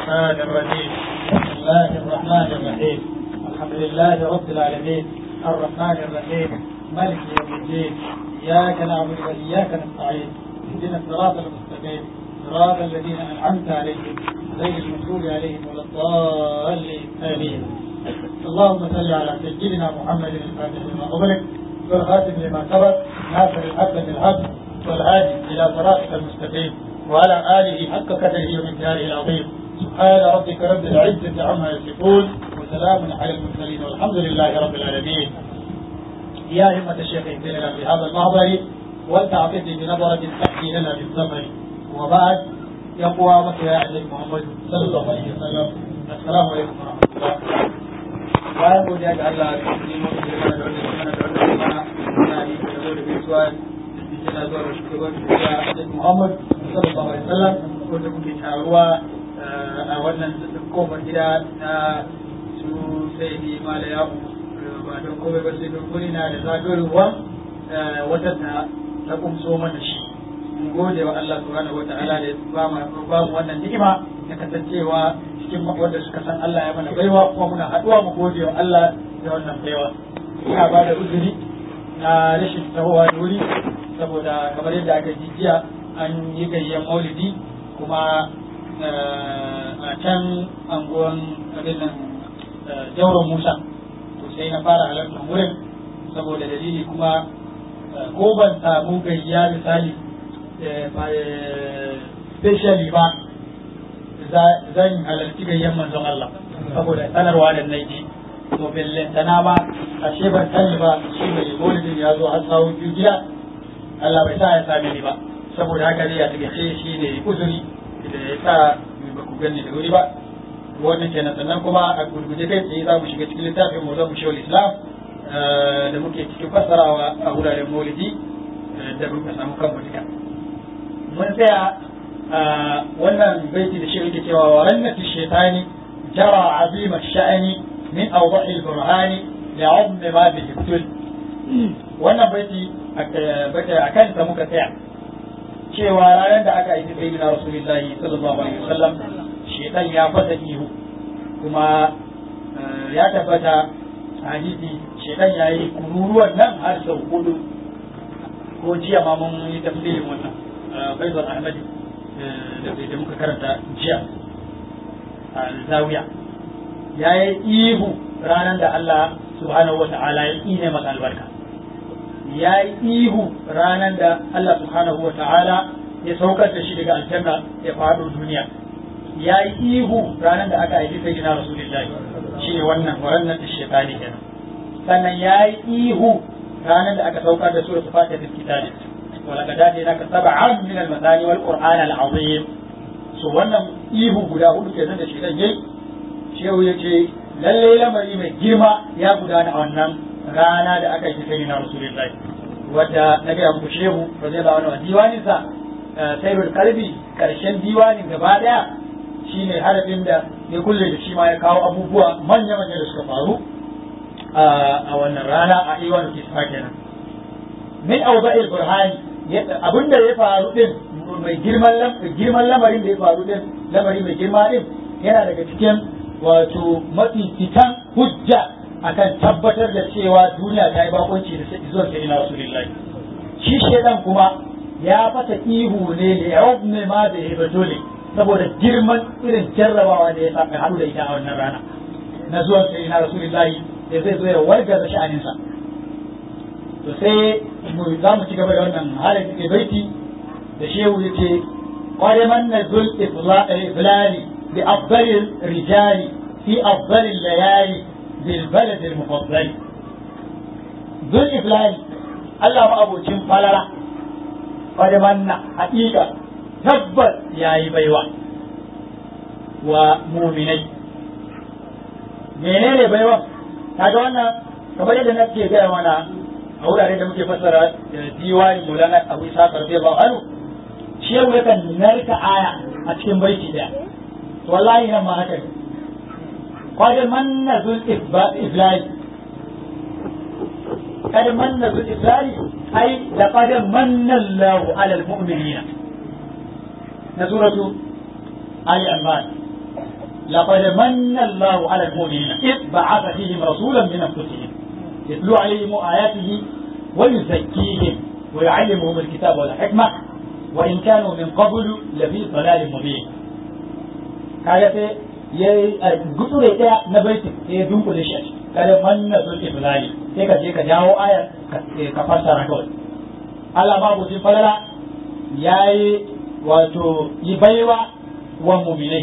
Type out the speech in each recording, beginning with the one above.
الرحمن الرحيم بسم الله الرحمن الرحيم الحمد لله رب العالمين الرحمن الرحيم مالك يوم الدين إياك نعبد وإياك نستعين اهدنا الصراط المستقيم صراط الذين أنعمت عليهم غير المغضوب عليهم ولا الضالين آمين اللهم صل على سيدنا محمد الفاتح لما أغلق والخاتم لما سبق ناصر الحق بالحق والهادي إلى صراطك المستقيم وعلى آله حق قدره ومقداره العظيم سبحان ربك رب العزة عما يصفون وسلام على المرسلين والحمد لله رب العالمين يا همة الشيخ اهدنا في هذا المحضر ولتعطفني بنظرة تحكي لنا بالسفر وبعد يقوى مكة يا أهل محمد صلى الله عليه وسلم السلام عليكم ورحمة الله bayan godiya ga Allah da yi mutu da mana da wanda mana da wanda mana na yi da zo da gaisuwa yana zuwa da shugaban da Annabi Muhammad sallallahu alaihi wasallam wanda muke taruwa a wannan kofar gida na su sai ni mala ya ba don komai ba sai don guri na da zagayowa wata ta ta kumso mana shi mun gode wa Allah subhanahu wataala da ba mu ba mu wannan ni'ima da kasancewa cikin wanda suka san Allah ya mana baiwa kuma muna haɗuwa mu gode wa Allah da wannan baiwa ina ba da uzuri na rashin tahowa da wuri saboda kamar yadda aka ji jiya an yi gayyan maulidi kuma a can anguwan abin nan jauron musa to sai na fara halartar wurin saboda dalili kuma ko ban samu gayya misali specially ba zan halarci gayyan manzon Allah saboda sanarwa da naiji to bellantana ba ashe ban sani ba shi mai maulidin ya zo har sawo biyu gida Allah bai sa ya same ni ba saboda haka ne ya daga ce shi ne uzuri da ya sa ba ku gani da wuri ba wannan kenan sannan kuma a gurguje kai tsaye za mu shiga cikin littafin mu mu shawul islam da muke cikin fassarawa a wuraren maulidi da muka samu kan duka mun tsaya wannan baiti da shi yake cewa wa rannati shaytani jara azima sha'ani min awdahi al-burhani li'azmi ma bihi tul wannan baiti a kansa muka tsaya cewa ranar da aka aiki sayyidina rasulullahi sallallahu alaihi wasallam shaytan ya fasa ihu kuma ya tabbata hadisi shaytan ya yi kururuwan nan har sau hudu ko jiya ma mun yi tafsirin wannan faizal ahmadi da muka karanta jiya a zawiya ya yi ihu ranar da Allah subhanahu wa ta'ala ya ne masa albarka ya yi ihu ranar da Allah subhanahu wa ta'ala ya saukar da shi daga aljanna ya faɗo duniya ya yi ihu ranar da aka aiki sai jina rasulullahi shi ne wannan warannan da shekani kenan sannan ya yi ihu ranar da aka saukar da suratul fatiha da kitabi ولقد آتيناك سبعا من المثاني والقرآن العظيم so wannan ihu guda hudu kenan da shedan yayi shehu ya ce lallai lamari mai girma ya gudana a wannan rana da aka yi sai na rasulullahi wadda na gaya muku shehu radiyallahu anhu diwanin sa sayyidul qalbi karshen diwanin gaba daya shine harafin da ya kulle da shi ma ya kawo abubuwa manya manya da suka faru a wannan rana a iwan kisma kenan min awda'il burhani abinda ya faru din mai girman girman lamarin da ya faru din lamari mai girma din yana daga cikin wato mafi fitan hujja akan tabbatar da cewa duniya ta yi bakonci da zuwa sai na rasulullahi shi shedan kuma ya fata ihu ne da ya ne ma da ya dole saboda girman irin jarrabawa da ya sami haɗu da ita a wannan rana na zuwan sai na rasulullahi da zai zo ya wargaza sha'aninsa to sai mu za mu ci gaba da wannan halin da baiti da shehu yace qad manna zul iflali bi afdalil rijali fi afdalil layali bil balad al mufaddal zul iflali Allah ma abocin falala qad manna haqiqa tabbas yayi baiwa wa mu'minai menene baiwa kaga wannan kamar yadda nake gaya mana a wurare da muke fassara diwani Maulana Abu Isa radiyallahu anhu shi yau yakan narka aya a cikin baiti daya to wallahi nan ma haka ne qad manna zul iflali qad manna zul iflali ai laqad manna Allahu ala almu'minina na suratu Ali Imran لقد من الله على المؤمنين إذ بعث فيهم رسولا من أنفسهم يتلو عليهم آياته ويزكيهم ويعلمهم الكتاب والحكمة وإن كانوا من قبل لفي ضلال مبين kaga sai ya gutsure daya na baitin sai ya dunkule shi a ciki kada manna sun iflali sai ka je ka jawo ayar ka fassara kawai Allah ma buci falala yayi wato yi baiwa wa mu'minai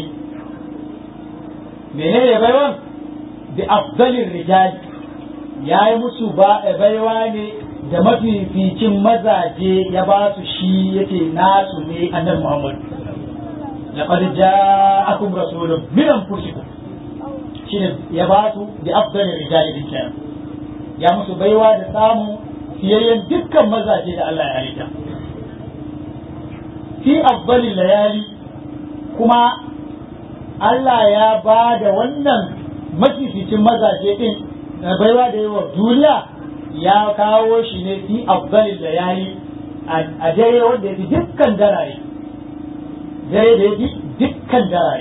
menene baiwan bi afdalir rijal yayi musu ba baiwa ne da mafificin mazaje ya ba su shi yake nasu ne annabi Muhammad laqad ja'akum rasulun min anfusikum shine ya ba su bi afdalir rijal din kenan ya musu baiwa da samu fiyayyen dukkan mazaje da Allah ya halitta fi afdalil layali kuma Allah ya ba da wannan mafificin mazaje din na baiwa da yawa duniya ya kawo shi ne fi afdalil layali a dare wanda ya fi dukkan darare dare da ya fi dukkan darare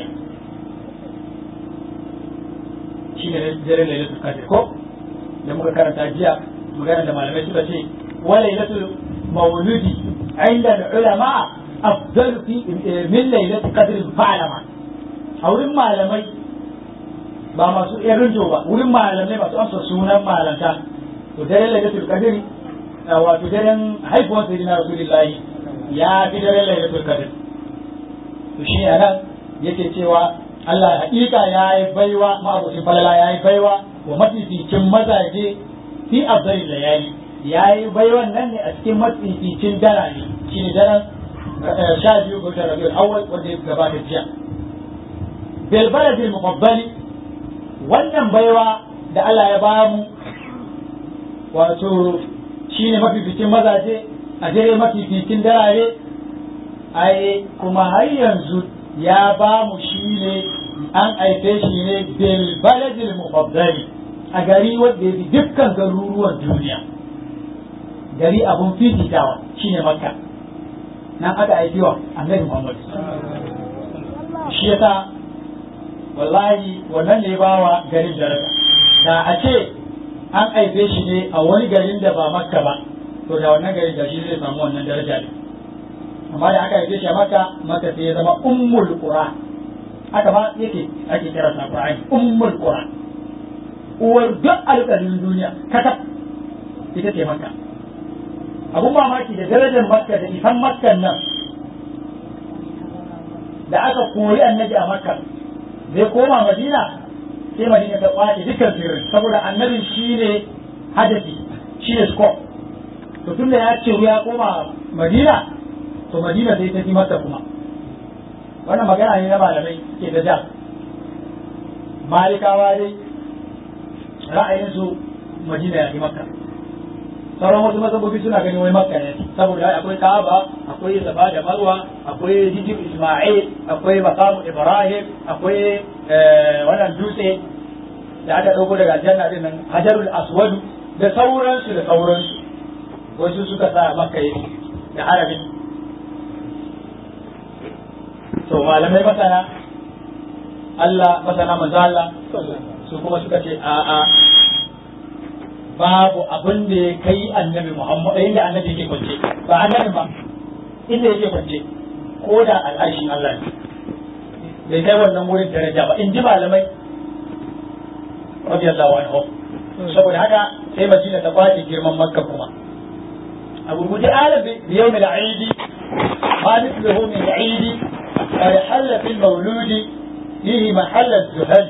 shi ne dare lailatul qadr ko da muka karanta jiya magana da malamai suka ce wa lailatul mauludi inda ulama afdal fi min lailatul qadr fa'lama a wurin malamai ba masu irin ba wurin malamai masu amsa sunan malanta to dare lailatul qadr wato daren haifuwar sayyidina rasulullahi ya fi daren lailatul qadr to shi ne nan yake cewa Allah hakika ya yi baiwa ma'abucin falala ya yi baiwa wa mafificin mazaje fi afdali layali ya yi baiwan nan ne a cikin mafificin darare shi ne daren sha biyu ga watan rabiul awwal wanda ya gabata jiya bil baladil mufaddali wannan baiwa da Allah ya ba mu wato shine mafificin mazaje a dare mafificin darare ai kuma har yanzu ya ba mu shi ne an aife shi ne bil baladil mufaddali a gari wanda ya fi dukkan garuruwan duniya gari abun fifitawa shine makka nan aka aiki wa annabi muhammad shi yasa wallahi wannan ne bawa garin daraja da a ce an aife shi ne a wani garin da ba makka ba to da wannan garin da shi zai samu wannan daraja ne amma da aka haife shi a maka maka sai ya zama ummul qura haka ba yake ake kira sa qur'ani ummul qura uwar duk alƙalin duniya kaka ita ce maka abun mamaki da darajar makka da isan makkan nan da aka kori annabi a makka zai koma madina sai madina ta kwace dukkan sirrin saboda annabin shine hadafi shine scope to tunda ya ce ya koma madina to madina sai ta fi mata kuma wannan magana ne na malamai ke da ja malikawa dai ra'ayinsu madina ya fi makka sauran wasu mazhabobi suna ganin wai makka ne saboda akwai kaaba akwai safa da marwa akwai jijib isma'il akwai maqamu ibrahim akwai wannan dutse da aka dauko daga aljanna din nan hajarul aswad da sauransu da sauransu wasu suka sa makka yake da harabin to malamai masana Allah masana manzo Allah su kuma suka ce a a babu abin da ya kai annabi Muhammad inda annabi yake kwance ba annabi ba inda yake kwance ko da al'arshin Allah ne bai kai wannan wurin daraja ba in ji malamai radiyallahu anhu saboda haka sai Madina ta kwace girman Makka kuma abu guje alabi biyawmil aidi ma mithluhu min aidi قد حل في المولود فيه محل الزهد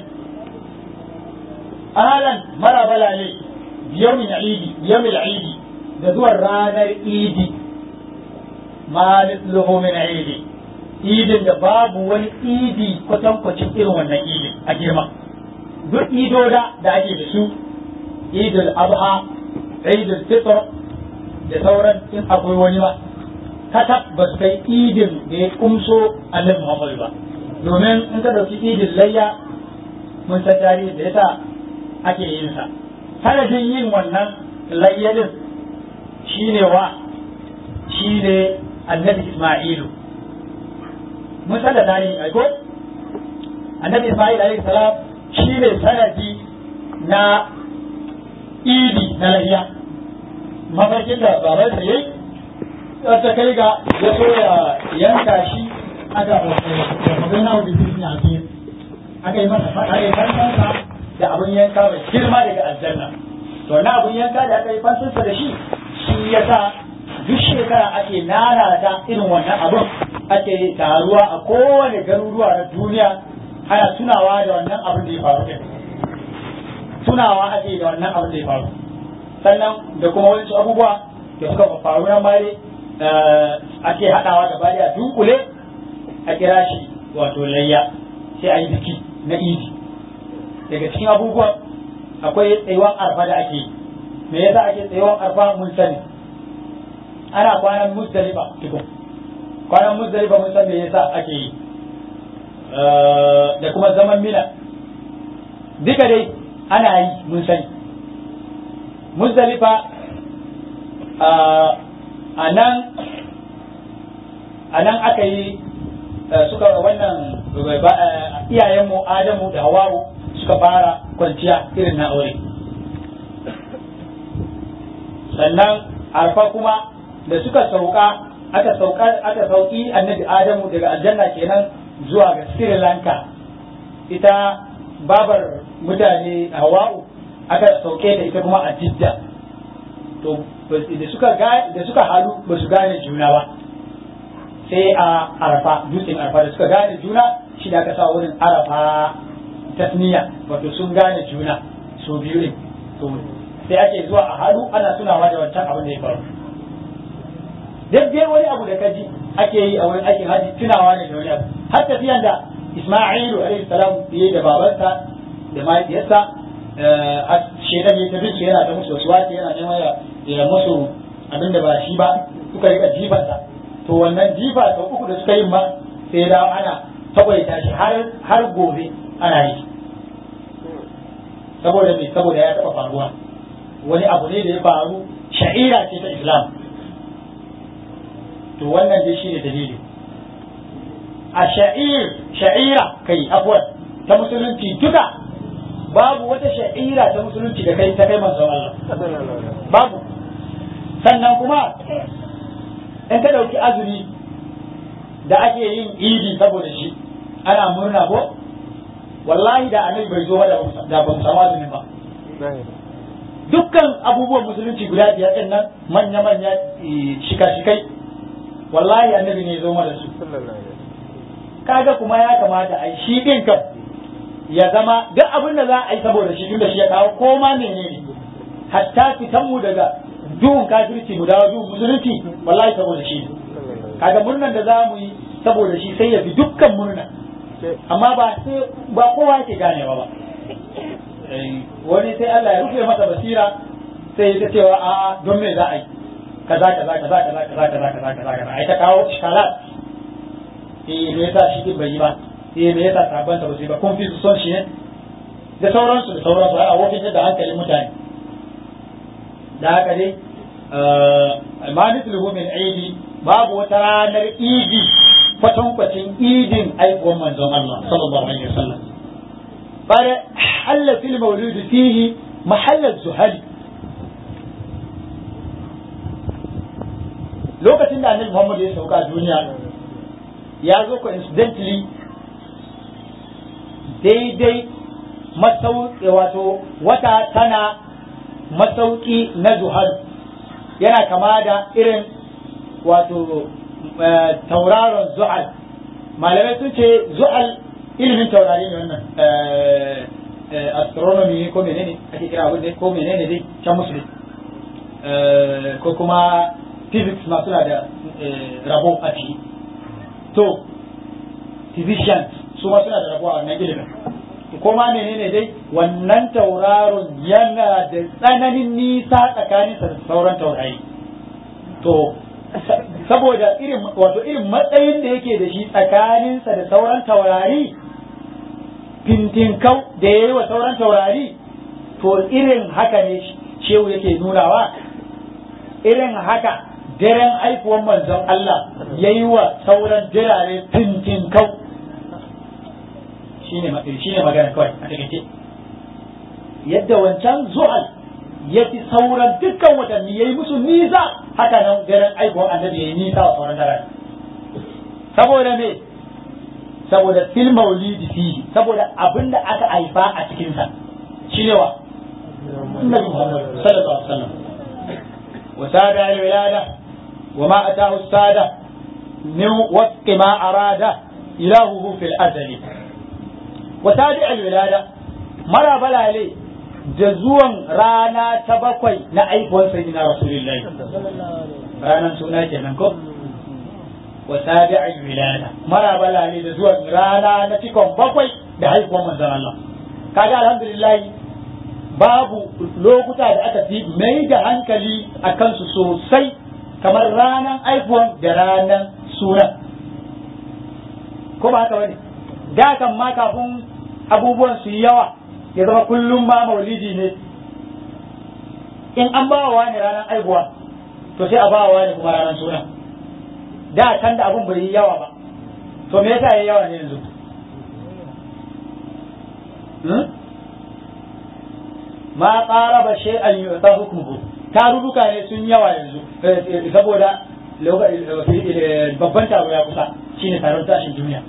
أهلا مرة بلا لي بيوم العيد بيوم العيد ذو الرانا العيد ما مثله من عيد idin da babu wani idi kwatankwacin irin wannan idin a girma duk idoda da ake da su idul abha idul fitr da sauran in akwai wani ba katab ba su kai idin da ya kumso annabi Muhammad ba domin in ka dauki idin layya mun san tarihi da yasa ake yin sa sanadin yin wannan layyadin shine wa shine annabi Isma'ilu mun san da tarihi ai ko annabi Ismail alaihi salam shi ne sanadi na idi na lahiya mafarkin da baban sa yayi wata kai ga ya so ya yanka shi aka magan na wani birni a cikin aka yi masa aka yi fansansa da abun yanka mai girma daga aljanna to na abun yanka da aka yi fansansa da shi shi ya sa duk shekara ake nanata irin wannan abun ake taruwa a kowane garuruwa na duniya ana tunawa da wannan abin da ya faru din tunawa ake da wannan abin da ya faru sannan da kuma wani abubuwa da suka faru nan bare ake haɗawa da bari a dunkule a kira shi wato layya sai a yi biki na idi daga cikin abubuwan akwai tsayuwan arfa da ake yi me yasa ake tsayuwan arfa mun sani ana kwanan musdalifa tukun kwanan musdalifa mun san me yasa ake yi da kuma zaman mina duka dai ana yi mun sani musdalifa a nan a nan aka yi suka wannan iyayenmu adamu da hawawu suka fara kwanciya irin na aure sannan arfa kuma da suka sauka aka sauka aka sauki annabi adamu daga aljanna kenan zuwa ga sri lanka ita babar mutane hawa'u aka sauke da ita kuma a jidda to da suka da suka halu ba su gane juna ba sai a arafa dutsen arafa da suka gane juna shi da aka sa wurin arafa tasniya wato sun gane juna su biyu ne to sai ake zuwa a halu ana tunawa da wancan abin da ya faru daidai wani abu da kaji ake yi a wurin aikin haji tunawa ne da wani abu har tafiyan da Isma'ilu alaihi salam yayi da babansa da mahaifiyarsa shedan ya tafi su yana ta musu wasu wace yana neman ya musu abin da ba shi ba suka rika jifansa to wannan jifa sau uku da suka yi ma sai ya dawo ana taƙwaita shi har gobe ana yi saboda me saboda ya taɓa faruwa wani abu ne da ya faru sha'ira ce ta islam to wannan dai shi ne dalili a sha'ir sha'ira kai afuwan ta musulunci duka babu wata sha'ira ta musulunci da kai ta kai manzon Allah babu sannan kuma in ka dauki azumi da ake yin idi saboda shi ana murna ko wallahi da annabi bai zo da ba mu samu azumi ba dukkan abubuwan musulunci guda biyar din nan manya-manya shika-shikai wallahi annabi ne zo mana su kaga kuma ya kamata a shi din kam ya zama duk abin da za a yi saboda shi tun da shi ya kawo ko ma menene hatta fitan mu daga duhun kafirci mu dawo duhun musulunci wallahi saboda shi kaga murnan da za mu yi saboda shi sai ya fi dukkan murna amma ba sai ba kowa yake ganewa ba wani sai Allah ya rufe masa basira sai ya cewa a don me za a yi kaza kaza kaza kaza kaza kaza kaza kaza kaza ai ta kawo shikalat eh me yasa shi din bai yi ba eh me yasa sabon ta ba sai ba kun fi su son shi ne da sauransu da sauransu a wofin da hankalin mutane da haka dai ma mithluhu min aidi babu wata ranar idi kwatankwacin idin aikuwan manzon Allah sallallahu alaihi wasallam bare halla fil mawlud fihi mahall zuhali lokacin da annabi Muhammad ya sauka duniya ya zo coincidentally daidai masauki wato wata tana masauki na zuhal yana kama da irin wato tauraron zu'al malamai sun ce zu'al ilimin taurari ne wannan astronomy ne ko menene ake kira abin da ko menene dai can musulmi ko kuma physics ma suna da rabo a ciki to physicians su ma suna da rabo a wannan ilimin ko ma menene dai wannan tauraron yana da tsananin nisa tsakaninsa da sauran taurari to saboda irin wato irin matsayin da yake da shi tsakaninsa da sauran taurari fintinkau da ya yi wa sauran taurari to irin haka ne shehu yake nunawa irin haka daren haifuwan manzon Allah ya yi wa sauran jirare fintinkau shine shine magana kawai a takaice yadda wancan zuhal ya fi sauran dukkan watanni ya yi musu nisa haka nan daren aihuwar annabi ya yi nisa wa sauran daren saboda me saboda fil maulidi fihi saboda abin da aka haifa a cikinsa shi ne wa annabi Muhammad sallallahu alaihi wasallam wa sada al wilada wa ma atahu sada min wafqi ma arada ilahuhu fil azali wa sadi al wilada mara balale da zuwan rana ta bakwai na aifuwar sayyidina rasulullahi ranan suna kenan ko wa sabi'ul wilada mara balale da zuwan rana na cikon bakwai da haifuwar manzon Allah kaga alhamdulillah babu lokuta da aka fi mai da hankali a kansu sosai kamar ranan aifuwan da ranan sunan ko ba haka bane da kan ma kafin abubuwan su yi yawa ya zama kullum ma maulidi ne in an ba wa ne ranar aihuwa to sai a ba wa ne kuma ranar suna da can da abun bai yi yawa ba to me yasa yayi yawa ne yanzu ma qaraba shay'an yu'ta hukmuhu tarurruka ne sun yawa yanzu saboda babban taro ya kusa shine taron tashin duniya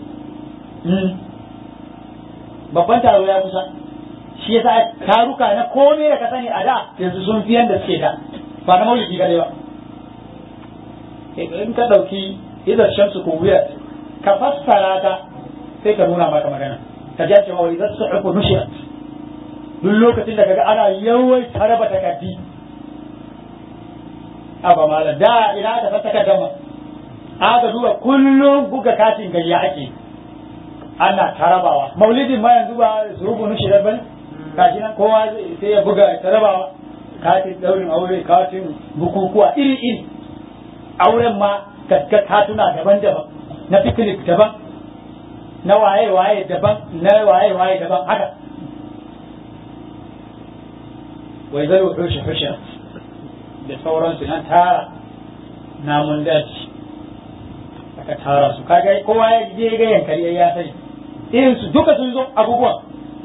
babban taro ya kusa shi yasa taruka na komai da ka sani a da yanzu sun fi yanda suke da ba na maulidi gare ba in ka dauki idan shamsu ko wuya ka fassara ta sai ka nuna maka magana ka ji cewa wai zasu uku nushirat duk lokacin da kaga ana yawai taraba takardi aba mala da ina da fata kaddama aka duba kullum buga katin gayya ake ana tarabawa maulidin ma yanzu ba su rubu nushirar bane kashi nan kowa sai ya buga tarabawa katin daurin aure katin bukukuwa iri iri auren ma gaska katuna daban-daban na picnic daban na waye-waye daban na waye-waye daban haka wai zai wa rushe rushe da sauransu nan tara namun daji aka tara su kaga kowa ya je ga yankari ya sani irin su duka sun zo abubuwan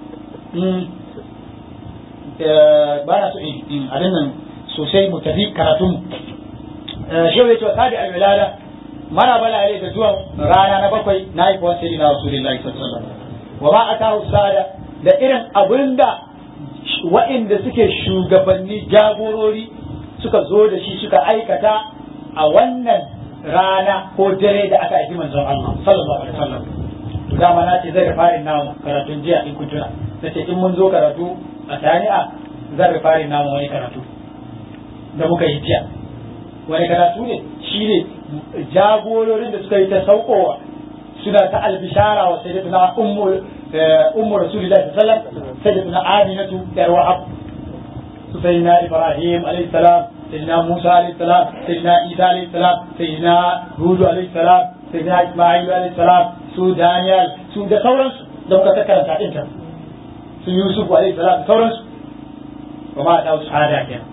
ba na so in abin nan sosai mu tafi karatun shehu ya ce wa sadi alwilada mara balale da zuwan rana na bakwai na haifuwan sirri na rasulullahi sallallahu alaihi wasallam wa ma atahu sada da irin abinda wa'inda suke shugabanni jagorori suka zo da shi suka aikata a wannan rana ko dare da aka aiki manzon Allah sallallahu alaihi wasallam to dama na ce zai farin namu karatun jiya in kun tuna nace in mun zo karatu a tani'a zan farin namu wani karatu da muka yi jiya wani karatu ne shine jagororin da suka yi ta saukowa suna ta albishara wa sayyidatuna ummu ummu rasulillahi sallallahu alaihi wasallam sayyidatuna aminatu yar wahab su sayyidina ibrahim alaihi salam sayyidina musa alaihi salam sayyidina isa alaihi salam sayyidina hud alaihi salam sayyidina isma'il alaihi salam su daniel su da sauransu da muka karanta din ta su yusuf alaihi salam da sauransu kuma da su hada kenan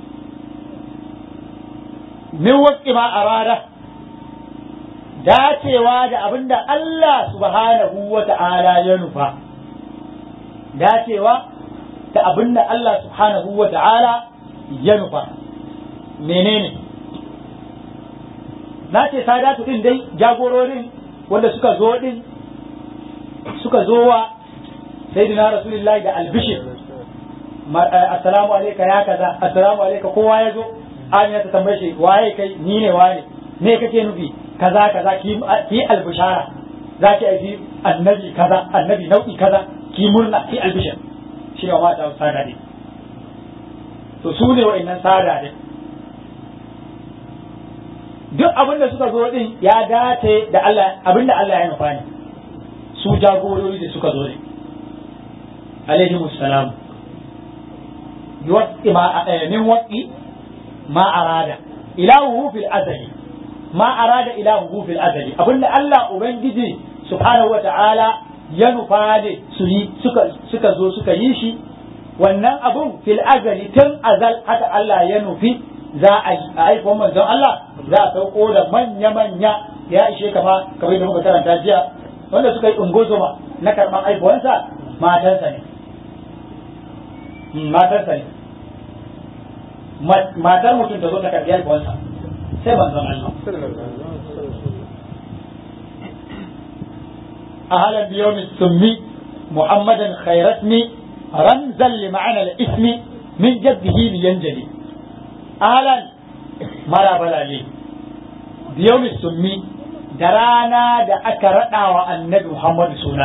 min wasu ma arada dacewa da abinda Allah subhanahu wa ta'ala ya nufa dacewa da abinda Allah subhanahu wa ta'ala ya nufa menene na ce sadatu din dai jagororin wanda suka zo din suka zo wa sayyidina rasulullahi da albishir assalamu alayka ya kaza assalamu alayka kowa ya zo amina ta tambaye shi waye kai ni ne waye me kake nufi kaza kaza ki ki albishara za ki aiki annabi kaza annabi nau'i kaza ki murna ki albishir shi ne wa ta sada ne to su ne wa'annan sada ne duk abin da suka zo din ya dace da Allah abin da Allah ya nufa ne su jagorori da suka zo ne alaihi musallam yuwaqi ma min waqi ma arada ilahu fil azali ma arada ilahu fil azali abinda Allah ubangiji subhanahu wata'ala ya nufa ne su yi suka suka zo suka yi shi wannan abun fil azali tun azal haka Allah ya nufi za a yi a aikon manzon Allah za a sauko da manya-manya ya ishe kama kamar da muka karanta jiya wanda suka yi ungozoma na karɓar aibuwansa matarsa ne matarsa ne matar mutum ta zo ta karɓi aibuwansa sai manzon Allah أهلا بيوم السمي محمدا خير اسمي رمزا لمعنى الاسم من جده لينجلي أهلا مرحبا لي بيوم السمي درانا دا أكرنا والنبي محمد سنة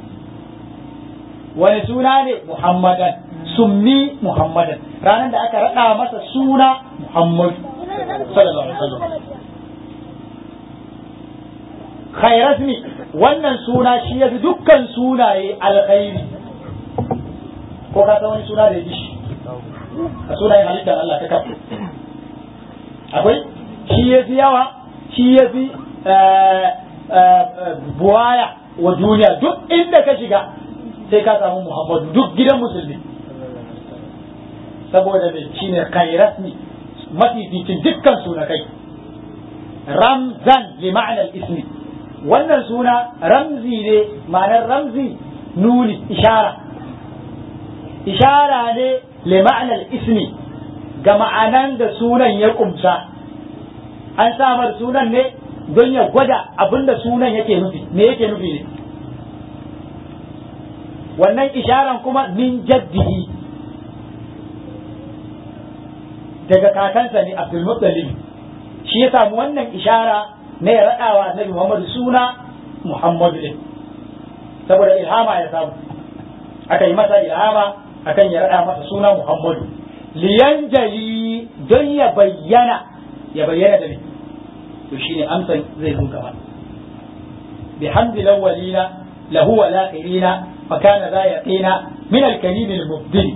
wani suna ne muhammadan summi muhammadan ranar da aka raɗa masa suna muhammadu sallallahu alaihi wasallam khairasmi wannan suna shi ya fi dukkan sunaye alkhairi ko ka san wani suna da ya ji shi a sunayen halittar Allah ta kafa akwai shi ya fi yawa shi ya fi buwaya wa duniya duk inda ka shiga sai ka samu muhammadu duk gidan musulmi saboda mai shi ne khairasmi mafificin dukkan sunakai ramzan li ma'anar ismi wannan suna ramzi ne ma'anar ramzi nuni ishara ishara ne li ma'anar ismi ga ma'anan da sunan ya kumsa an samar sunan ne don ya gwada abinda sunan yake nufi me yake nufi ne wannan isharan kuma min jaddihi daga kakansa ne abdulmuttalib shi ya samu wannan ishara na ya raɗawa annabi Muhammadu suna Muhammadu ɗin saboda ilhama ya samu aka yi masa ilhama akan ya raɗa masa suna Muhammadu liyanjali don ya bayyana ya bayyana da ne to shine amsan zai zo gaba bihamdi lawwalina lahu wa lakhirina fa kana za yaqina min al-kalim al-mubdil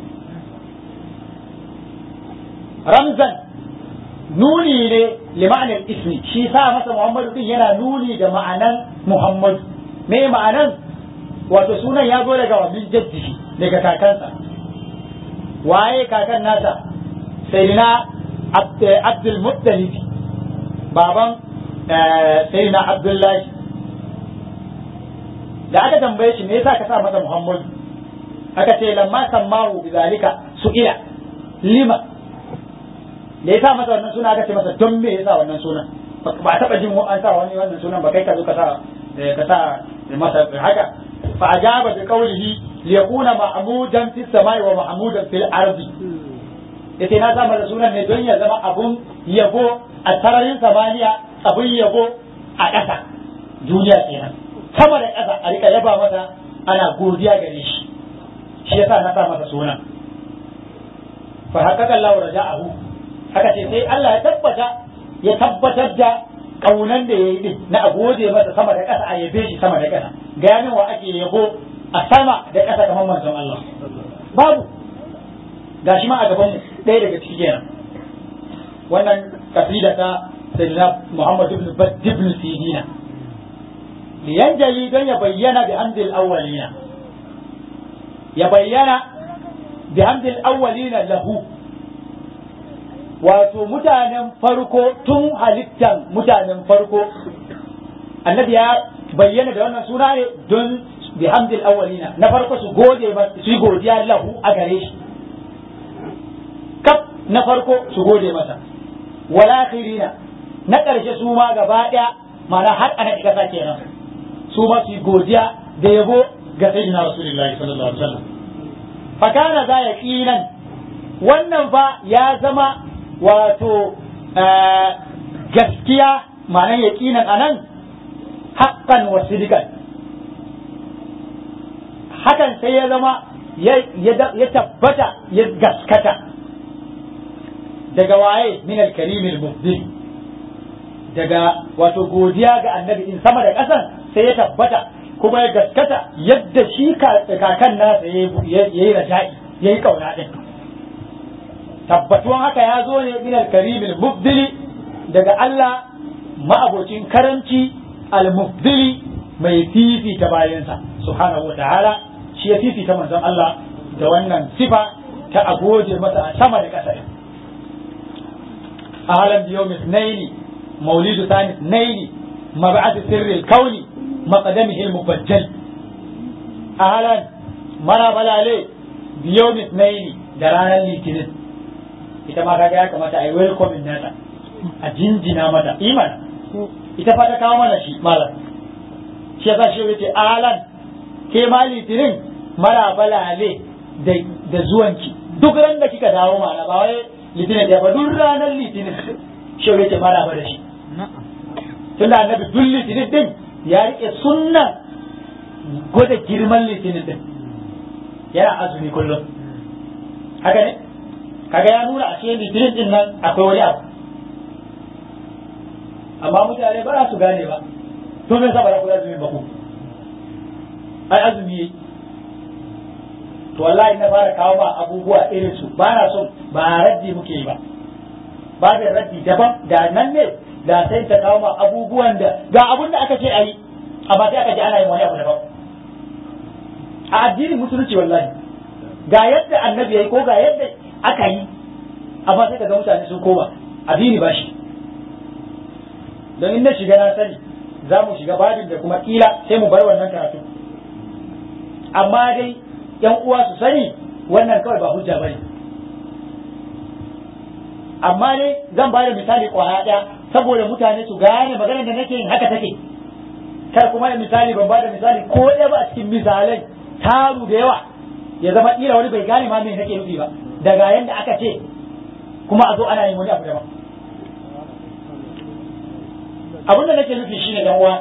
ramzan nuni ne lima'anar ismi shi sa masa muhammadu din yana nuni da ma'anan muhammadu me ma'anan wato sunan ya zo daga wabin jaddishi daga kakansa waye kakan nasa sayyidina abdul muttalib baban sayyidina abdullahi da aka tambaye shi me yasa ka sa masa muhammadu aka ce lamma sammahu bizalika su'ila lima da ya sa masa wannan suna aka ce masa don me ya sa wannan sunan ba taba jin an sa wani wannan sunan ba kai ka zo ka sa ka sa masa haka fa ajaba bi qawlihi li yakuna mahmudan fis samai wa mahmudan fil ardi yace na sa masa sunan ne don ya zama abun yabo a sararin samaniya abun yabo a ƙasa duniya kenan sama da ƙasa a rika yaba masa ana godiya gare shi shi yasa na sa masa sunan fa haqqaqa Allahu raja'ahu haka ce sai Allah ya tabbata ya tabbatar da kaunan da ya yi din na a gode masa sama da ƙasa a yabe shi sama da ƙasa ga yamin wa ake yabo a sama da ƙasa kamar manzon Allah babu gashi ma a gaban ɗaya daga ciki kenan wannan kasida ta sayyidina Muhammad ibn Badd ibn Sidina liyanjali don ya bayyana bi hamdil awwalina ya bayyana bi hamdil awwalina lahu wato mutanen farko tun halittan mutanen farko annabi ya bayyana da wannan suna ne don bihamdil awwalina na farko su gode su godiya lahu a gare shi kaf na farko su gode masa wala akhirina na ƙarshe su ma gaba ɗaya mana har ana kasa kenan su ma su godiya da yabo ga sayyidina rasulullahi sallallahu alaihi wasallam fa kana za yaqinan wannan fa ya zama wato gaskiya ma'anar yaƙinan a nan haƙƙan wa sidikan hakan sai ya zama ya tabbata ya gaskata daga waye min al-karimil mubdil daga wato godiya ga annabi in sama da ƙasan sai ya tabbata kuma ya gaskata yadda shi kakan nasa ya yi raja'i ya yi ƙauna ɗin tabbatuwan haka ya zo ne min al-karimil mubdili daga Allah ma'abocin karanci al-mubdili mai fifita bayansa subhanahu wa ta'ala shi ya fifita manzon Allah da wannan sifa ta agoje masa a sama da ƙasa ahlan bi yawmi ithnaini maulidu thani ithnaini mab'ath sirri al-kauni maqdamihi al-mubajjal ahlan mara balale biyo mitnaini da ranar litinin ita ma kaga ya kamata a yi welcoming nata a jinjina mata iman ita fa ta kawo mana shi malam shi yasa shi yace ahlan ke ma litinin mara balale da da zuwanki duk ran da kika dawo mana ba wai litinin da ba duk ranar litinin shi yace mara ba da shi tunda annabi duk litinin din ya rike sunnan gwada girman litinin din yana azumi kullum haka ne kaga ya nuna ashe litinin din nan akwai wani abu amma mutane ba za su gane ba to me yasa ba za ku azumi ba ku ai azumi yayi to wallahi na fara kawo ba abubuwa irin su ba na son ba raddi muke yi ba ba da raddi daban da nan ne da sai ta kawo ma abubuwan da ga abun da aka ce ayi amma sai aka ji ana yin wani abu daban a addinin musulunci wallahi ga yadda annabi yayi ko ga yadda aka yi amma sai ka ga mutane sun koma addini ba shi don in na shiga na sani za mu shiga babin da kuma kila sai mu bar wannan karatu amma dai yan uwa su sani wannan kawai ba hujja bane amma dai zan ba da misali kwaya ɗaya saboda mutane su gane maganar da nake yin haka take kar kuma da misali ban ba da misali ko ɗaya ba a cikin misalai taru da yawa ya zama kila wani bai gane ma me nake nufi ba daga yanda aka ce kuma a zo ana yin wani abu daban abin da nake nufi shine dan uwa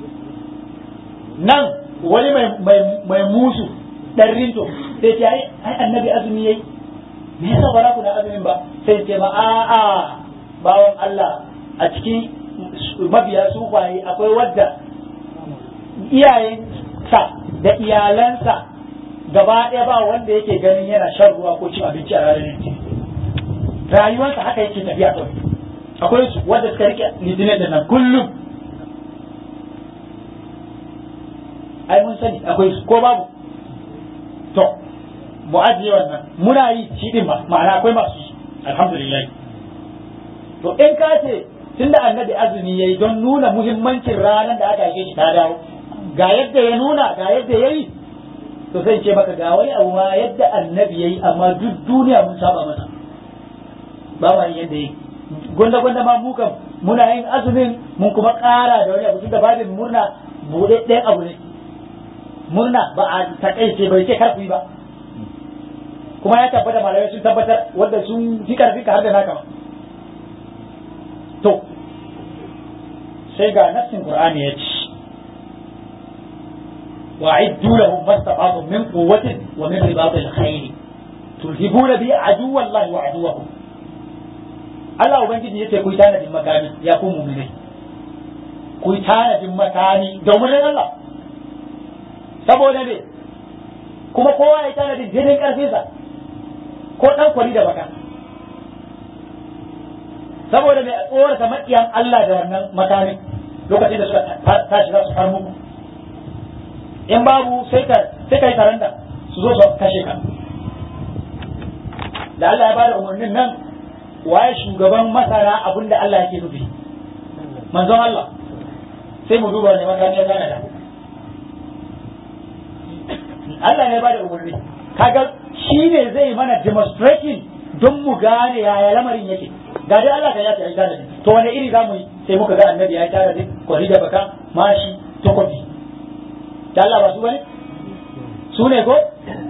nan wani mai musu dan rinto sai ce ai annabi azumi yayi me yasa ba za ku da azumin ba sai ce ma a a bawon Allah a cikin mabiya sufaye akwai wadda iyayensa da iyalansa gaba ɗaya ba wanda yake ganin yana shan ruwa ko cin abinci a ranar litinin rayuwarsa haka yake tafiya kawai akwai su wanda suka rike litinin da nan kullum ai mun sani akwai su ko babu to mu ajiye wannan muna yi shi din ba ma'ana akwai masu yi alhamdulillah to in ka ce tunda annabi azumi yayi don nuna muhimmancin ranar da aka yi shi ta dawo ga yadda ya nuna ga yadda yayi to sai ce maka ga wani abu ma yadda annabi yayi amma duk duniya mun saba masa ba ma yin yadda yayi gwanda gwanda ma mu kam muna yin azumin mun kuma ƙara da wani abu tunda babin murna buɗe ɗayan abu ne murna ba a takaice bai ce kar ku yi ba kuma ya tabbata malamai sun tabbatar wanda sun fi karfi ka har da naka to sai ga nassin qur'ani ya ce وأعدوا لهم ما استطعتم من قوة ومن رباط الخيل ترهبون به عدو الله وعدوكم Allah Ubangiji ya ce ku yi tanadin makami ya ku muminai ku yi tanadin makami domin Allah saboda ne kuma kowa ya yi tanadin daidai karfinsa ko ɗan kwari da baka saboda mai tsorata maƙiyan Allah da wannan makamin lokacin da suka tashi za su far muku in babu sai ka sai kai karanta su zo su kashe ka da Allah ya bada umarnin nan waye shugaban masana abin da Allah yake nufi manzon Allah sai mu duba ne makami ya gana da Allah ne ya bada umarni kaga shi ne zai mana demonstrating don mu gane yaya lamarin yake ga dai Allah kan ya ta aika da to wani iri zamu yi sai muka ga annabi ya tara da kwari da baka mashi takobi da Allah ba su bane su ne ko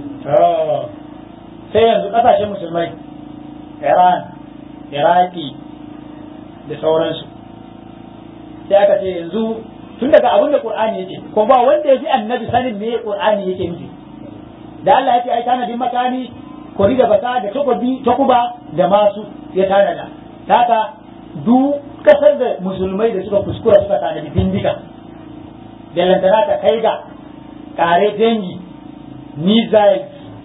sai yanzu kasashen musulmai Iran Iraki da sauransu sai aka ce yanzu tun daga abin da Qur'ani yake ko ba wanda ya fi annabi sanin me Qur'ani yake nufi da Allah ya ce ai tanadin makami kori da baka da takobi takuba da masu ya tanada haka duk kasar da musulmai da suka kuskura suka tanadi bindiga da lantana ta kai ga kare dangi missiles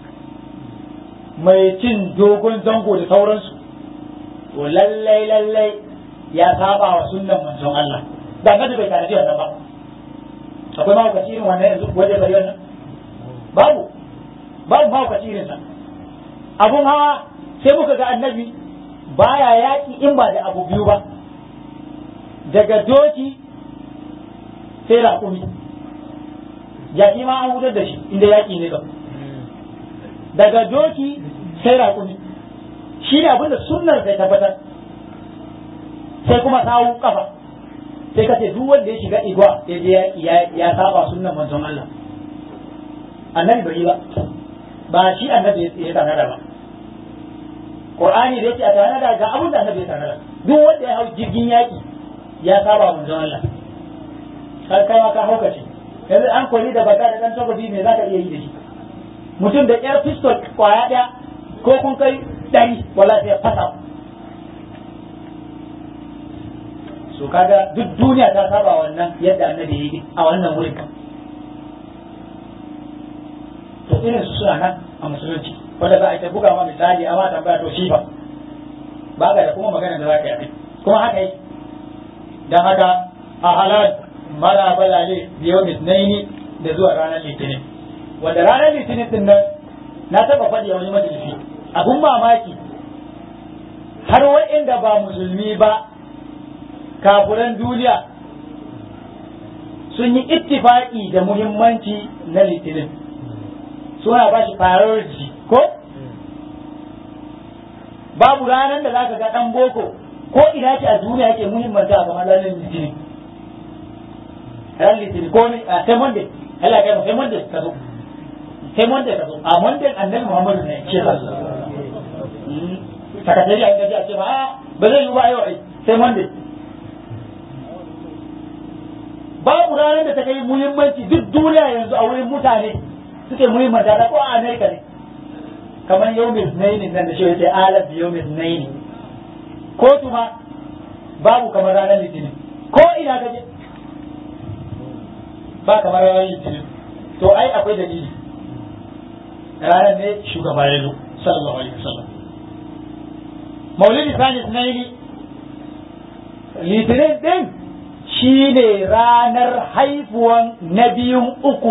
mai cin dogon zango da sauransu to lallai lallai ya saba wa sunnan manzon Allah da annabi bai tanadi wannan ba akwai mahaukaci irin wannan yanzu wajen bari wannan babu babu mahaukaci irin sa abun hawa sai muka ga annabi baya yaki in ba da abu biyu ba daga doki sai raƙumi jaki ma an hutar da shi inda yaƙi ne kam daga doki sai raƙumi shi ne abinda sunnar sai tabbatar sai kuma sawu kafa sai ka ce duk wanda ya shiga igwa ya je yaƙi ya saba sunnan manzon Allah annabi bai yi ba ba shi annabi ya tanada ba Qur'ani da yake a tanada ga abin da annabi ya tanada duk wanda ya hau jirgin yaƙi ya saba manzon Allah har kai ma ka hauka ce yanzu an koli da baka da dan takobi me zaka iya yi da shi mutum da yar pistol kwaya daya ko kun kai dari wala sai ya fasa so kaga duk duniya ta saba wannan yadda annabi ya yi a wannan wurin to irin su suna nan a musulunci wanda za a ta buga ma misali amma tambaya to shi ba ba ga da kuma magana da za ka yi kuma haka yi dan haka a halal mara balale biyo misnaini da zuwa ranar litinin wanda ranar litinin din nan na taba faɗi a wani majalisi abun mamaki har wa'inda ba musulmi ba kafuran duniya sun yi ittifaki da muhimmanci na litinin suna ba shi priority ko babu ranar da zaka ga dan boko ko ina ce a duniya yake muhimmanta kamar ranar litinin ran litinin ko ne a sai monday Allah kai sai monday ka zo sai monday ka zo a monday annabi Muhammadu ne ce ba sakatari a gaji a ce ba ba zai yi ba yau ai sai monday babu ranar da ta kai muhimmanci duk duniya yanzu a wurin mutane suke muhimmanta ta ko a Amerika ne kamar yawmin naini nan da shi yace alaf yawmin naini ko tuma babu kamar ranar litinin ko ina ka je ba kamar ranar litinin to ai akwai dalili ranar ne shugaba ya zo sallallahu alaihi wasallam maulidi sani sunaini litinin din shi ne ranar haifuwan na biyun uku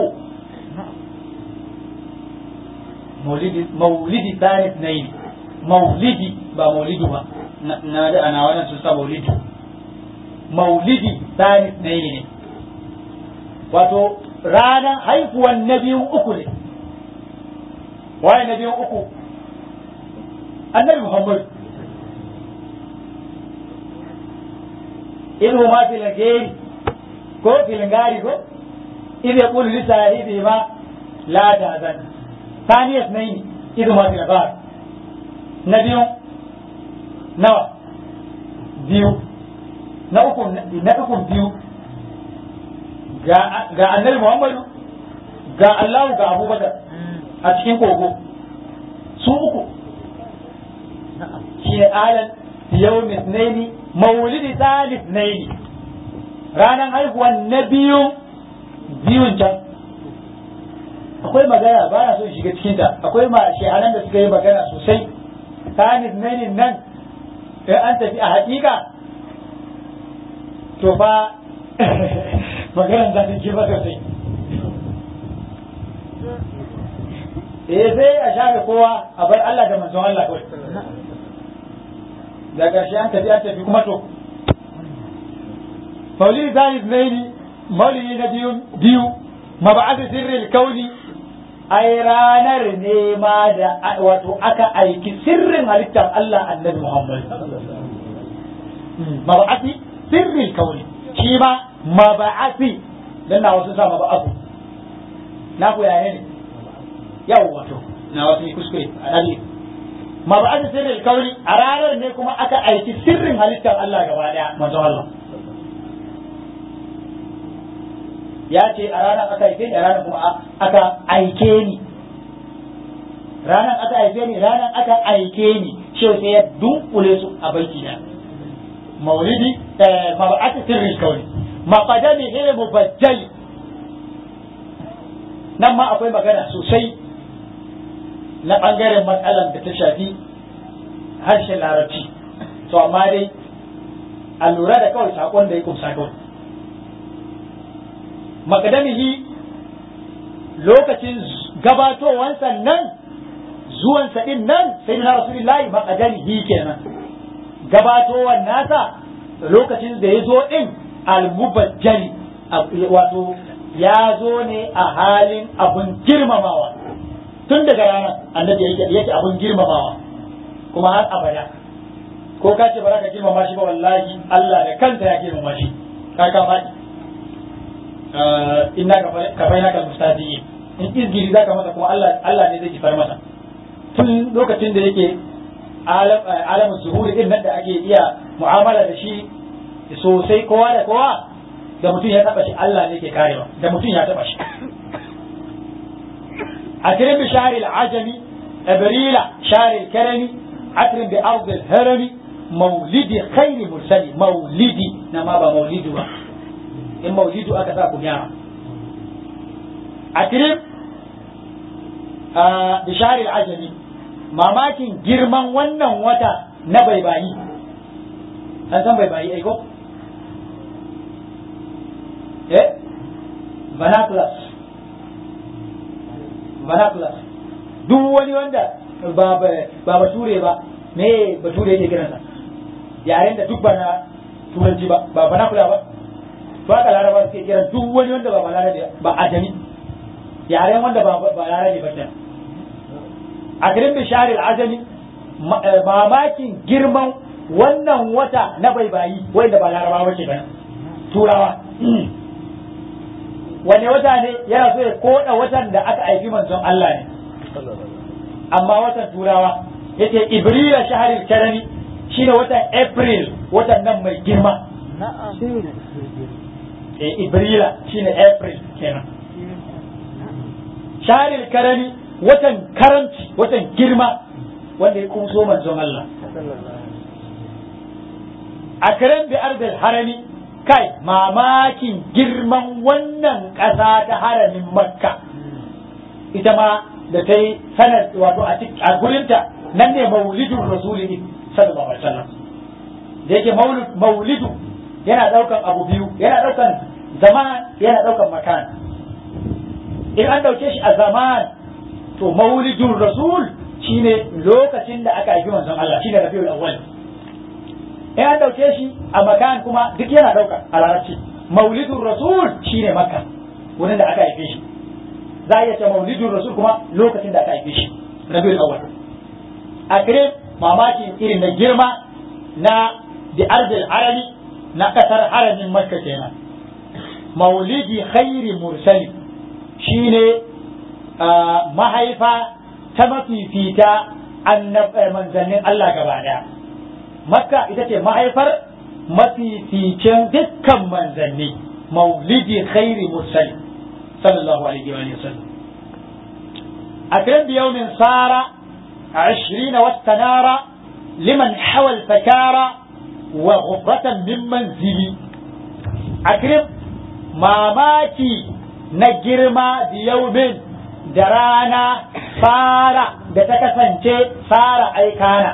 maulidi sani sunaini maulidi ba maulidu ba na da ana wannan sun sa maulidi maulidi sani sunaini ne wato ranar haifuwan na biyun uku ne waye na biyun uku annabi muhammad in huma fil gari ko fil gari ko idh yaqulu li sahibi ma la tahzan ثانية اثنين إذ ما في الغار نبيو نوى بيو نأكم نأكم بيو ga annabi Muhammadu ga Allah ga Abubakar a cikin kogo su uku shi ne alan yau misnaini maulidi talib naini ranar haihuwan na biyu biyun can akwai magana ba na so shiga cikin ta akwai ma shehanan da suka yi magana sosai talib naini nan in an tafi a hakika to fa maganar za ta ke ba sosai eh sai a shafe kowa a bar Allah da manzon Allah kawai da ƙarshe an tafi an tafi kuma to maulidi zani zaini maulidi na biyu biyu maba'ath sirril kauni ai ranar ne ma da wato aka aiki sirrin halittar Allah annabi Muhammad maba'ath sirril kauni shi ma maba'athi dan na wasu sa maba'athu na ku yaya ne yau wato na wasu kuskure a dalili maba'athi sirril kauni a ranar ne kuma aka aiki sirrin halittar Allah gaba daya manzo Allah ya ce a ranar aka aike ni a ranar kuma aka aike ni ranar aka aike ni ranar aka aike ni shi sai ya dunkule su a baiti na maulidi maba'athi sirril kauni maƙadami ne mubajjali nan ma akwai magana sosai na ɓangaren matsalar da ta shafi harshen larabci to amma dai a lura da kawai saƙon da ya kumsa kawai maƙadamihi lokacin gabatowansa nan zuwansa ɗin nan sai na rasulillahi maƙadamihi kenan gabatowar nasa lokacin da ya zo ɗin almubajjali wato ya zo ne a halin abun girmamawa tun daga ranar annabi yake yake abun girmamawa kuma har abada ko ka ce ba za ka girmama shi ba wallahi Allah da kanta ya girmama shi ka ka faɗi inna ka bai naka mustadiyin in izgiri zaka masa kuma Allah Allah ne zai kifar masa tun lokacin da yake alamun zuhuri din nan da ake iya mu'amala da shi sosai kowa da kowa da mutum ya taba shi Allah ne ke karewa da mutum ya taba shi أكرم بشهر العجم أبريل شهر الكرم أكرم بأرض الهرم مولد خير مرسل مولدي نما مولد إن مولد أكثر كنيا أكرم آه بشهر العجم mamakin girman wannan wata na baibayi an san baibayi aiko? eh vernaculus vernaculus duk wani wanda ba ba bature ba me bature yake kiransa yaren da duk ba na turanci ba ba vernacular ba to haka laraba suke kiran duk wani wanda ba balarabe ba ajami yaren wanda ba balarabe ba kenan a garin bisharil ajami mamakin girman wannan wata na baibayi wanda ba larabawa ce ba turawa wani wata ne yana so ya koda watan da aka aiki manzon Allah ne amma watan turawa yace ibrila shaharil karami shine watan april watan nan mai girma eh ibrila shine april kenan shaharil karami watan karanci watan girma wanda ya kumso manzon Allah a karen bi arzal harami kai mamakin girman wannan ƙasa ta haramin makka ita ma da ta yi sanar wato a gurinta nan ne maulidun rasuli sallallahu alaihi wasallam da yake maulidu yana daukan abu biyu yana daukan zaman yana daukan makan in an dauke shi a zaman to maulidun rasul shine lokacin da aka haifi manzon Allah shine rabiul awwal in an dauke shi a makan kuma duk yana dauka a larabci maulidun rasul shine makka wurin da aka haife shi za a iya ce maulidun rasul kuma lokacin da aka haife shi rabiul awwal a kire mamakin irin na girma na di arzil harami na kasar haramin makka kenan maulidi khairi mursali shine mahaifa ta mafifita manzannin Allah gaba daya makka ita ce mahaifar mafificin dukkan manzanni maulidi khairi mursali sallallahu alaihi wa sallam أكرم بيوم صار عشرين واستنار لمن حوى الفكار وغفرة من منزلي أكرم ماماكي نجرم بيوم درانا صار دتكسنشي صار أي كان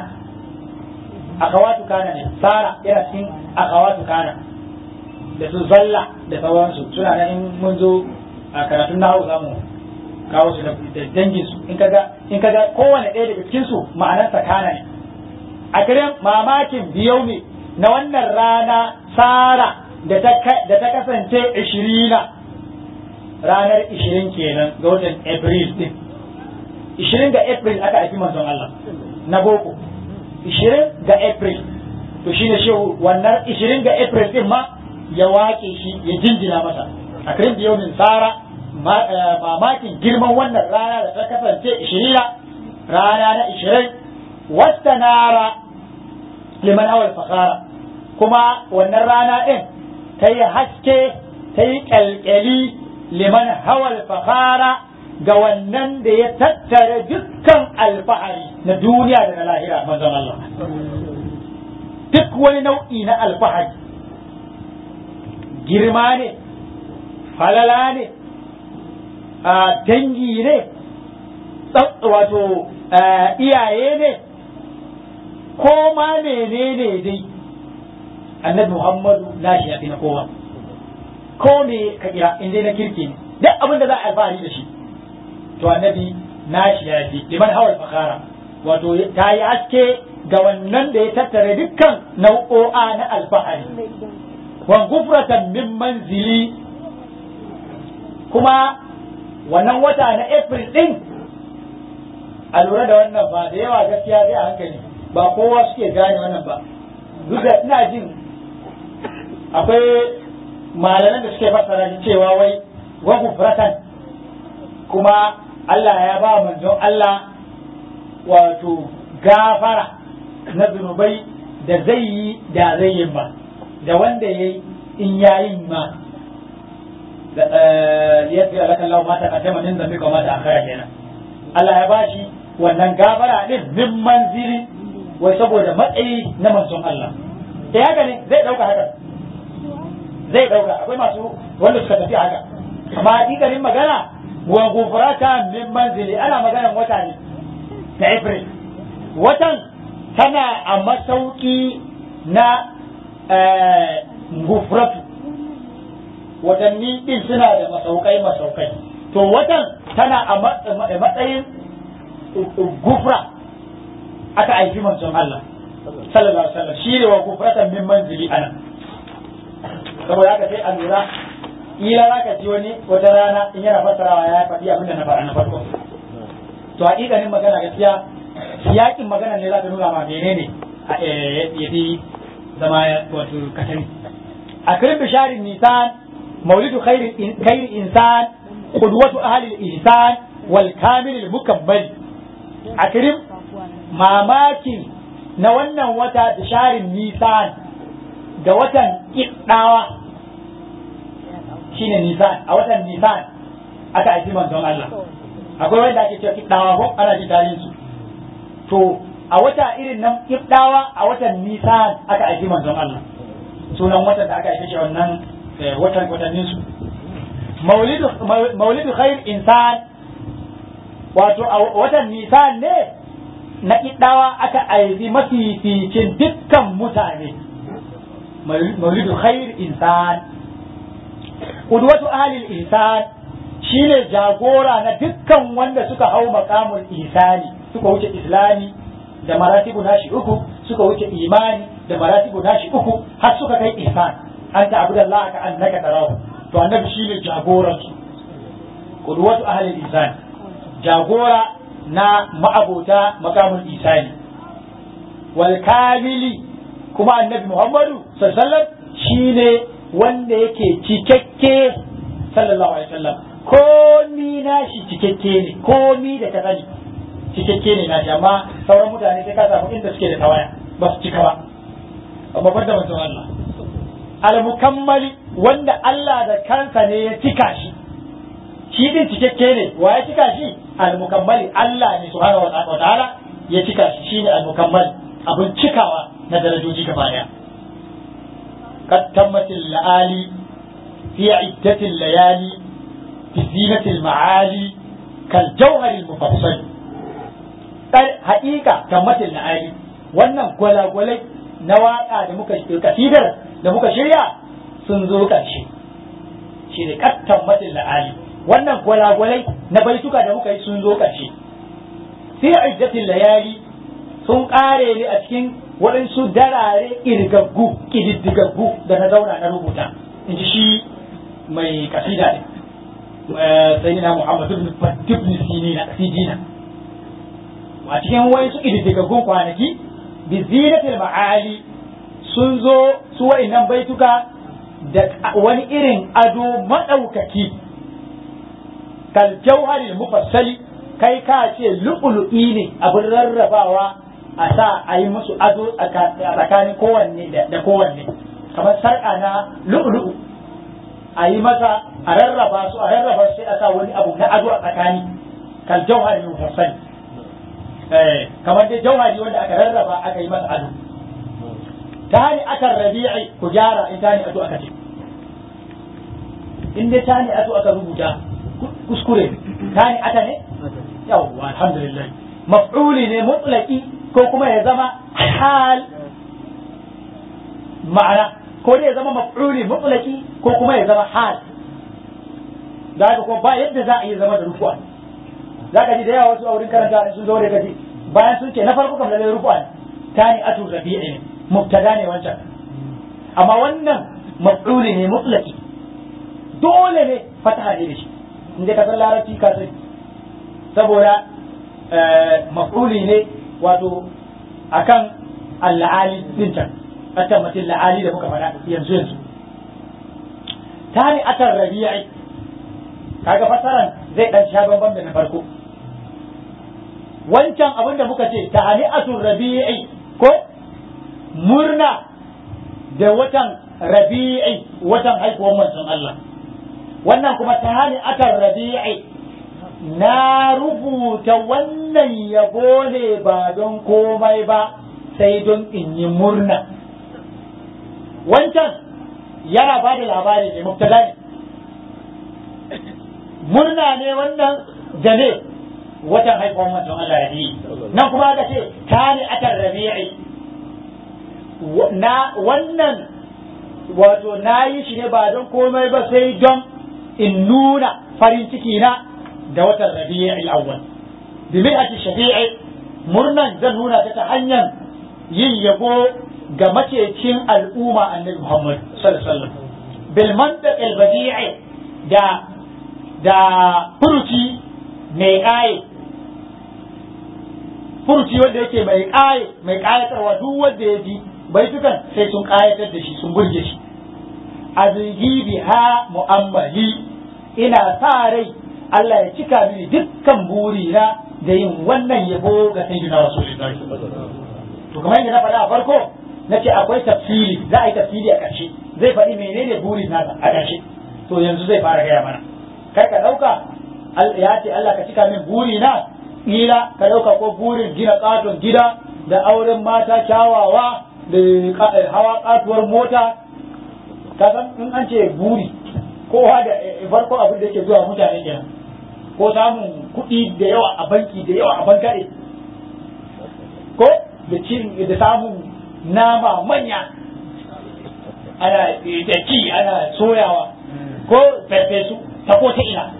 أخوات كان صار يرسين أخوات كان da su zalla da sauransu suna nan in mun zo a karatun nahu zamu kawo su da dangin su in kaga in kaga kowane ɗaya daga cikin su ma'anar kana ne a kiran mamakin biyau ne na wannan rana sara da ta kasance ishirina ranar ishirin kenan ga watan april din ishirin ga april aka haifi manzon Allah na boko ishirin ga april to shine shi wannan ishirin ga april din ma ya waƙe shi ya jinjina masa a kiran biyau min sara mamakin girman wannan rana da ta kasance ishirina rana na ishirin wasta nara liman awal fakara kuma wannan rana ɗin ta yi haske ta yi ƙyalƙyali liman hawal fakara ga wannan da ya tattara dukkan alfahari na duniya da na lahira manzon Allah duk wani nau'i na alfahari girma ne falala ne a dangi ne wato iyaye ne ko ma menene dai annabi muhammadu na shi yafi na kowa ko me ka kira in dai na kirki ne duk abin da za a alfahari da shi to annabi na shi yafi liman hawal fakara wato ta yi haske ga wannan da ya tattara dukkan nau'o'a na alfahari wa gufratan min manzili kuma wannan wata na april din a lura da wannan ba da yawa gaskiya sai a hankali ba kowa suke gane wannan ba duk da ina jin akwai malaman da suke fassara shi cewa wai wa gufratan kuma Allah ya ba manzon Allah wato gafara na zunubai da zai yi da zai yi ba da wanda ya yi in ya yi ma ya fi alakan lau mata a taimanin zambi kuma mata akara kenan Allah ya bashi wannan gafara din min manzili wai saboda matsayi na manzon Allah da haka ne zai dauka haka zai dauka akwai masu wanda suka tafi haka amma hakikanin magana wa gufrata min manzili ana maganan wata ne ta April watan tana a masauki na gufratu watanni din suna da masaukai masaukai to watan tana a matsayin gufra aka aiki manzon Allah sallallahu alaihi wasallam shi ne wa gufratan min manzili ana saboda haka sai a lura ila za ka ji wani wata rana in yana fassarawa ya faɗi abin da na faɗa na farko to haƙiƙanin magana gaskiya yakin magana ne za ta nuna ma menene ya fi zama wato katari a kirin bisharin nisan maulidu khairi insan qudwatu ahli al-ihsan wal kamil al-mukammal a kirin mamakin na wannan wata bisharin nisan da watan kiddawa shine nisan a watan nisan aka aiki manzon Allah akwai wanda ake cewa kiddawa ko ana ji tarihin su to a wata irin nan kiddawa a watan nisan aka aiki manzon Allah sunan watan da aka aike shi wannan watan watannin su maulidu maulidu khair insan wato a watan nisan ne na kiddawa aka aiki mafificin dukkan mutane maulidu khair insan qudwatu ahli al-insan shine jagora na dukkan wanda suka hau makamul ihsani suka wuce islami da maratibu nashi uku suka wuce imani da maratibu nashi uku har suka kai ihsan anta abudallah ka annaka tarahu to annabi shine jagoran su qudwatu ahli al-ihsan jagora na ma'abota makamul ihsani wal kamili kuma annabi muhammadu sallallahu alaihi wasallam shine wanda yake cikakke sallallahu alaihi wasallam komi nashi cikakke ne komi da ka sani cikakke ne nashi amma sauran mutane sai ka samu inda suke da tawaya ba su cika ba amma ban da manzon Allah al-mukammali wanda Allah da kansa ne ya cika shi shi din cikakke ne wa ya cika shi al-mukammali Allah ne subhanahu wa ta'ala ya cika shi shine al-mukammali abin cikawa na darajoji gaba daya قد تمت الليالي في عدة الليالي بزينة المعالي كالجوهر المفصل حقيقة تمت الليالي wannan gwalagwalai na waƙa da muka kasidar da muka shirya sun zo ƙarshe shi ne kattan matin la'ali wannan gwalagwalai na baituka da muka yi sun zo ƙarshe fi iddatin layali sun ƙare ne a cikin waɗansu darare irgaggu ƙididdigaggu da na zauna na rubuta in ji shi mai kasida ne sai na muhammadu ibn ibn sinina sijina a cikin waɗansu ƙididdigaggun kwanaki bi zinatil ma'ali sun zo su wa'innan baituka da wani irin ado maɗaukaki kal jauharil mufassali kai ka ce lu'ulu'i ne abin rarrabawa a sa a yi musu ado a tsakanin kowanne da kowanne kamar sarƙa na lu'lu'u a yi masa a rarraba su a rarraba su sai a sa wani abu na ado a tsakani kal jauhari mufassali eh kamar dai jauhari wanda aka rarraba aka yi masa ado tani akan rabi'i ku gyara in tani ado aka ce in dai tani ado aka rubuta kuskure tani ata ne yawwa alhamdulillah maf'uli ne mutlaqi ko kuma ya zama hal ma'ana ko dai ya zama maf'uli mutlaqi ko kuma ya zama hal da haka ko ba yadda za a yi zama da rufu'a za ka ji da yawa wasu a wurin karanta sun zo da kaji bayan sun ce na farko kam lalle rufu'a ne tani atu rabi'i ne mubtada ne wancan amma wannan maf'uli ne mutlaqi dole ne fataha ne da shi in dai ka san larabci ka sani saboda maf'uli ne wato akan al-la'ali din can akan mutum la'ali da muka faɗa yanzu yanzu tani akan rabi'i kaga fasaran zai dan sha bambam da na farko wancan abin da muka ce tahani'atul rabi'i ko murna da watan rabi'i watan haihuwar manzon Allah wannan kuma tahani'atul rabi'i na rubuta wannan yabo ne ba don komai ba sai don in yi murna wancan yana ba da labari ne mubtada ne murna ne wannan da ne watan haifuwar manzon Allah ya yi nan kuma aka ce tani atar rabi'i na wannan wato na yi shi ne ba don komai ba sai don in nuna farin ciki na da watan rabi'i awwal bi mi'ati shafi'i murnan zan nuna ta ta hanyar yin yabo ga macecin al'umma annabi Muhammad sallallahu alaihi wasallam bil mandaq al badi'i da da furuci mai ƙaye furuci wanda yake mai ƙaye mai ƙayatarwa duk wanda ya ji baitukan sai sun ƙayatar da shi sun burge shi azigi biha mu'ammali ina sa rai Allah ya cika mini dukkan burina da yin wannan yabo ga sayyidina rasulullahi to kamar yadda na faɗa a farko nace akwai tafsiri za a yi tafsiri a ƙarshe zai faɗi menene burin nasa a ƙarshe to yanzu zai fara gaya mana kar ka ɗauka ya ce Allah ka cika min buri na ƙila ka ɗauka ko burin gina ƙaton gida da auren mata kyawawa da hawa ƙatuwar mota ka san in an ce buri kowa da farko abin da yake zuwa mutane kenan ko samun kuɗi da yawa a banki da yawa a bankare ko da cin da samun nama manya ana da ci ana soyawa ko farfesu ta ko ta ina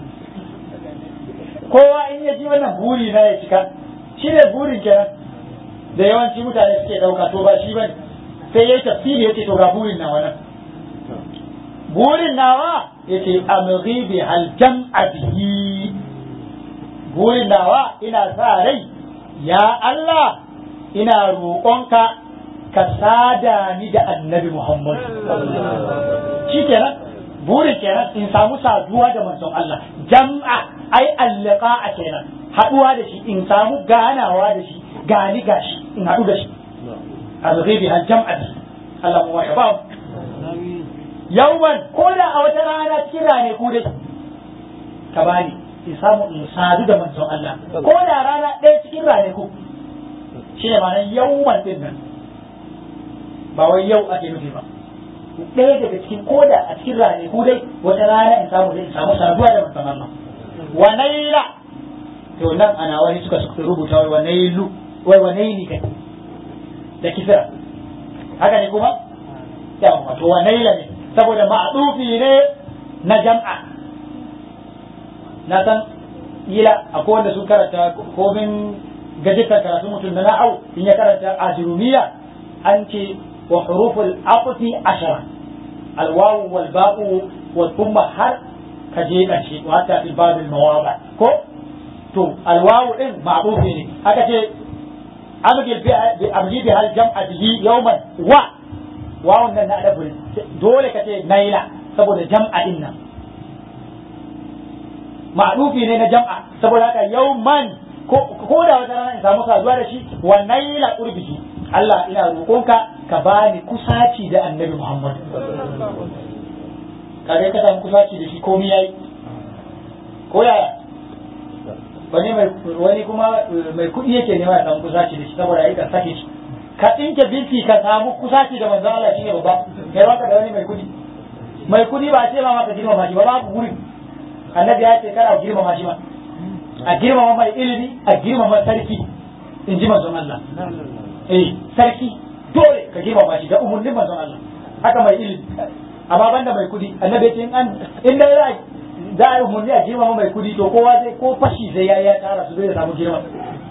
kowa in ya ji wannan buri na ya cika shi ne burin kenan da yawanci mutane suke ɗauka to ba shi ba sai ya yi tafsiri ya ce to ga burin nawa nan burin nawa ya ce amghi bi hal jam'a bihi burin nawa ina sa rai ya Allah ina roƙonka ka sada ni da annabi Muhammad shi kenan burin kenan in samu saduwa da manzon Allah jam'a ai allaka a kenan haduwa da shi in samu ganawa da shi gani gashi in hadu da shi azghibi hal jam'a bi Allah mu ya ba yauman ko da a wata rana cikin rane ku dai ka bani in samu in sadu da manzon Allah ko da rana ɗaya cikin rane ku shi ne ma'anar yauman din nan ba wai yau ake nufi ba ɗaya daga cikin koda a cikin rane ku dai wata rana in samu in samu saduwa da manzon Allah wa naila to nan ana wani suka rubuta wai wa nailu wai wa naili kai da kisra haka ne kuma yawa to wa naila ne saboda ma'dufi ne na jam'a na san ila akwai wanda sun karanta komin gajitar karatu mutum na na'au in ya karanta ajurumiya an ce wa huruful aqti ashara alwawu wal ba'u wa thumma har ka je ƙarshe wa hatta fi babil mawaba ko to alwawu din ma'rufi ne aka ce amgil bi amji bi hal jam'a bihi yawman wa wawun nan na adabu dole ka ce naila saboda jam'a din nan ma'rufi ne na jam'a saboda haka yawman ko da wata rana in samu saduwa da shi wa naila urbihi Allah ina roƙonka ka bani kusaci da annabi Muhammad kaga ka samu kusaci da shi komai yayi ko yaya wani mai wani kuma mai kuɗi yake nema ya samu kusaci da shi saboda yayi ka sake shi ka tsinke binti ka samu kusaci da manzo Allah shine babba kai baka da wani mai kuɗi mai kuɗi ba ce ma maka girmama shi ba babu gurin annabi ya ce kana girmama shi ba a girmama mai ilimi a girmama sarki in ji manzon Allah eh sarki dole ka girmama shi da umurnin manzon Allah haka mai ilimi amma banda mai kudi annabi ya ce in an in dai za za a yi umurni a girmama mai kudi to kowa zai ko fashi sai yayi ya tara su zai samu girma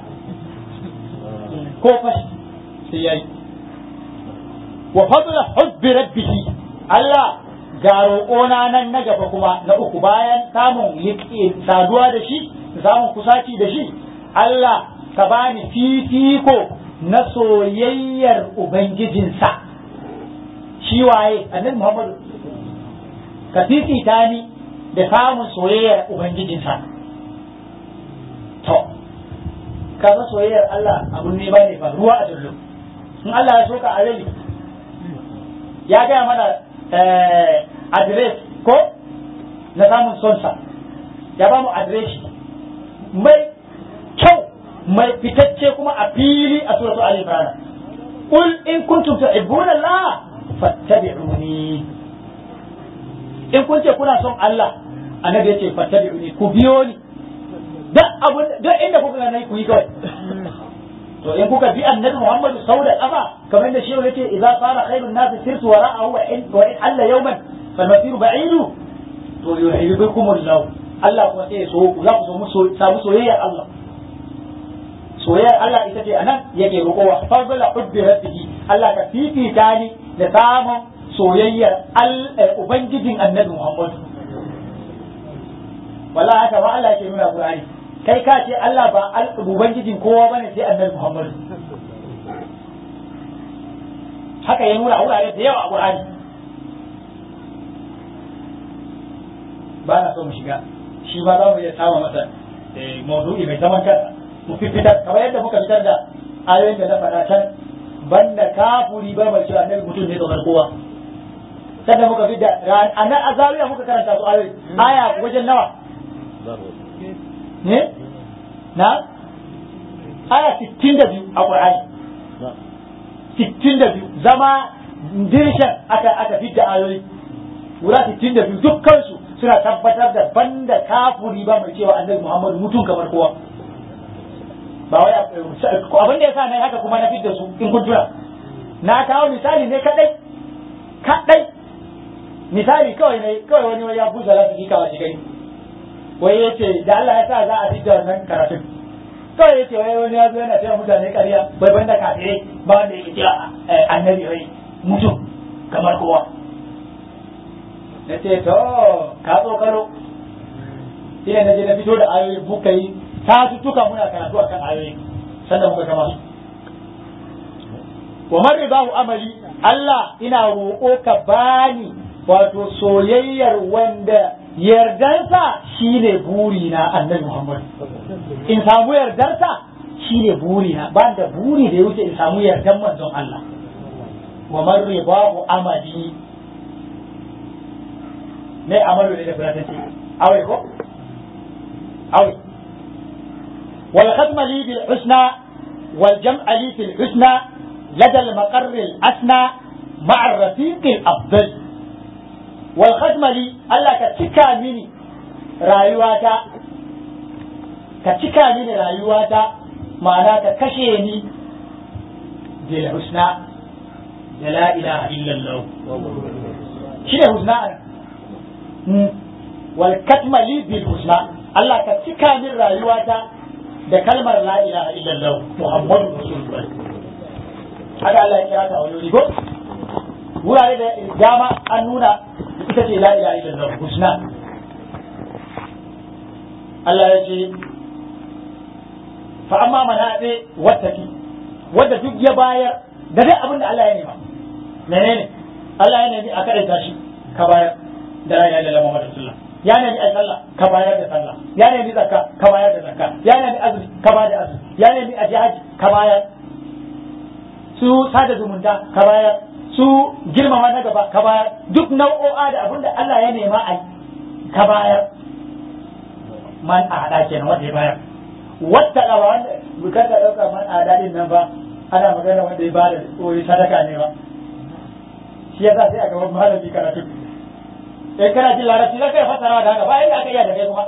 ko fashi sai yayi wa fadla hubbi rabbihi Allah ga roƙona nan na gaba kuma na uku bayan samun saduwa da shi samun kusaci da shi Allah ka bani fifiko na soyayyar ubangijinsa shi waye annabi Muhammadu ka fifita ni da samun soyayyar ubangijinsa to kaga soyayyar Allah abun ne bane ba ruwa a dullu in Allah ya soka a rai ya gaya mana adres ko na samun sonsa ya ba mu adreshi mai kyau mai fitacce kuma a fili a suratu Ali Imran qul in kuntum tuhibbuna Allah fattabi'uni in kun ce kuna son Allah annabi yace fattabi'uni ku biyo ni duk abun duk inda kuka ga nayi ku yi kawai to in kuka bi annabi Muhammad sau da kafa kamar da shi yace idza sara khairun nas sirtu wara'ahu wa in wa in alla yawman fal masiru ba'idu to yuhibbukum Allah Allah kuma sai so za ku so samu soyayyar Allah soyayyar Allah ita ce anan yake roƙowa fadla hubbi rabbihi Allah ka fifita ni da samun soyayyar ubangijin annabi Muhammad wala haka ba Allah ke nuna Qur'ani kai ka ce Allah ba ubangijin kowa bane sai annabi Muhammad haka ya nuna a wurare da yawa a Qur'ani ba na so mu shiga shi ba za mu iya sama masa maudu'i mai zaman kansa mu fitar kamar yadda muka fitar da ayoyin da na faɗa can banda kafuri ba mai cewa annabi mutum ne kamar kowa sannan muka fi da a nan a zawiya muka karanta su ayoyi aya wajen nawa ne na aya 62 a Qur'ani 62 zama dirshan aka aka fidda ayoyi guda 62 dukkan su suna tabbatar da banda kafuri ba mai cewa annabi Muhammadu mutum kamar kowa ba wai abin da yasa nayi haka kuma na fidda su in kun tuna na kawo misali ne kadai kadai misali kawai ne kawai wani wani ya busa lafi kawai shi gani wai ya ce da Allah ya sa za a fidda wannan karatun kawai ya ce wai wani ya zo yana cewa mutane ƙarya bai banda kafirai ba wanda yake cewa annabi wai mutum kamar kowa na ce to ka tsokaro shi ne na je na fito da ayoyi muka yi ta tuka muna karatu akan ayoyi sannan muka kama su wa man ribahu amali Allah ina roƙo ka bani wato soyayyar wanda yardarsa shine buri na annabi Muhammad in samu yardarsa shine buri na ba da buri da ya wuce in samu yardan manzon Allah wa man ribahu amali me amalu ne da fulatanci awai ko awai wal khatma li bil husna wal jam'a li fil husna لدى المقر الأسنى مع الرفيق الأفضل والخدمة لي ألا كتكا مني رايواتا كتكا مني رايواتا معناها كشيني بالحسنى لا إله إلا الله شنو حسنى والكتمة لي بالحسنى الله كتكا من رايواتا da kalmar la ilaha illallah muhammadu rasulullah haka Allah ya kira ta a wani ko wurare da dama an nuna ita ce la ilaha illallah husna Allah ya ce fa amma mana ne wattaki wanda duk ya bayar da duk abin da Allah ya nema menene Allah ya nemi a kada shi ka bayar da la ilaha illallah Muhammadu rasulullah ya nemi a sallah ka bayar da sallah ya nemi zakka ka bayar da zakka ya nemi azumi ka bayar da azumi ya nemi a haji ka bayar su sada zumunta ka bayar su girmama na gaba ka bayar duk nau'o'a da abin da Allah ya nema a ka bayar man a hada kenan wanda ya bayar wata da wanda bukar da dauka man a hada din nan ba ana magana wanda ya bada koyi sadaka ne ba shi yasa sai a gaban malami karatu eh kana jin larabci za ka fasara da haka ba yadda aka iya da kai kuma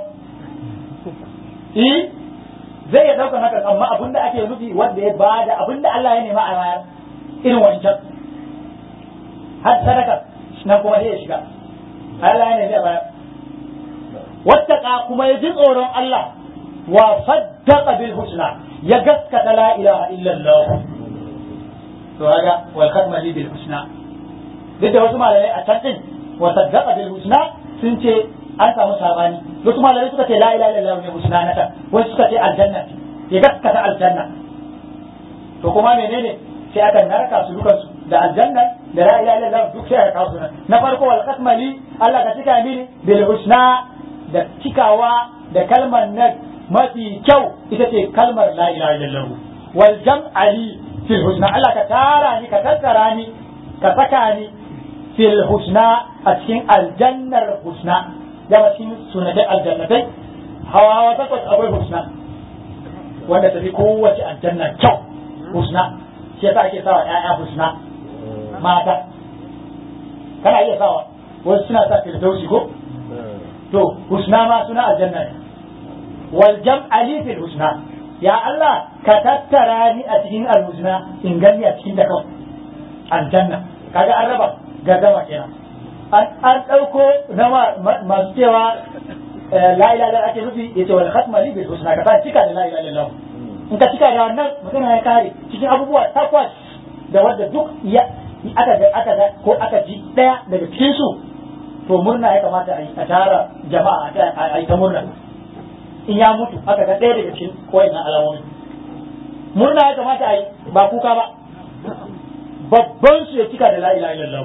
eh zai ya dauka haka amma abin da ake nufi wanda ya bada abin da Allah ya nema a bayar irin wancan har sadaka nan kuma sai ya shiga Allah ya nemi a bayar wattaka kuma ya ji tsoron Allah wa saddaqa bil husna ya gaskata la ilaha illallah to kaga wal khatma li bil husna duk da wasu malamai a can din wa saddaqa bil husna sun ce an samu sabani wasu malamai suka ce la ilaha illallah ne husna nata wasu suka ce aljanna ya gaskata aljanna to kuma menene sai aka narka su dukan su da aljanna da la ilaha illallah duk sai aka kawo su na farko wal qasmali Allah ka cika mini bil husna da cikawa da kalmar nan mafi kyau ita ce kalmar la ilaha illallah wal jam'ali fil husna Allah ka tara ni ka tattara ni ka saka ni fil husna a cikin aljannar husna dama cikin sunatai aljannatai hawa hawa takwas akwai husna wanda tafi kowace aljanna kyau husna shi yasa ake sawa ƴaƴa husna mata kana iya sawa wasu suna sa firdausi ko to husna ma suna aljanna ne wal jam'ali fil husna ya Allah ka tattara ni a cikin alhusna in gani a cikin da kawai aljanna kaga an raba gardama kenan an ɗauko na masu cewa la ilaha illallah ake nufi yace wal khatma li bil husna ka cika da la ilaha illallah in ka cika da wannan magana ya kare cikin abubuwa takwas da wanda duk ya aka ga aka ga ko aka ji daya daga cikin su to murna ya kamata a yi a tara jama'a a yi ta murna in ya mutu aka ga ɗaya daga cikin wayannan alamomi murna ya kamata a yi ba kuka ba babban su ya cika da la ilaha illallah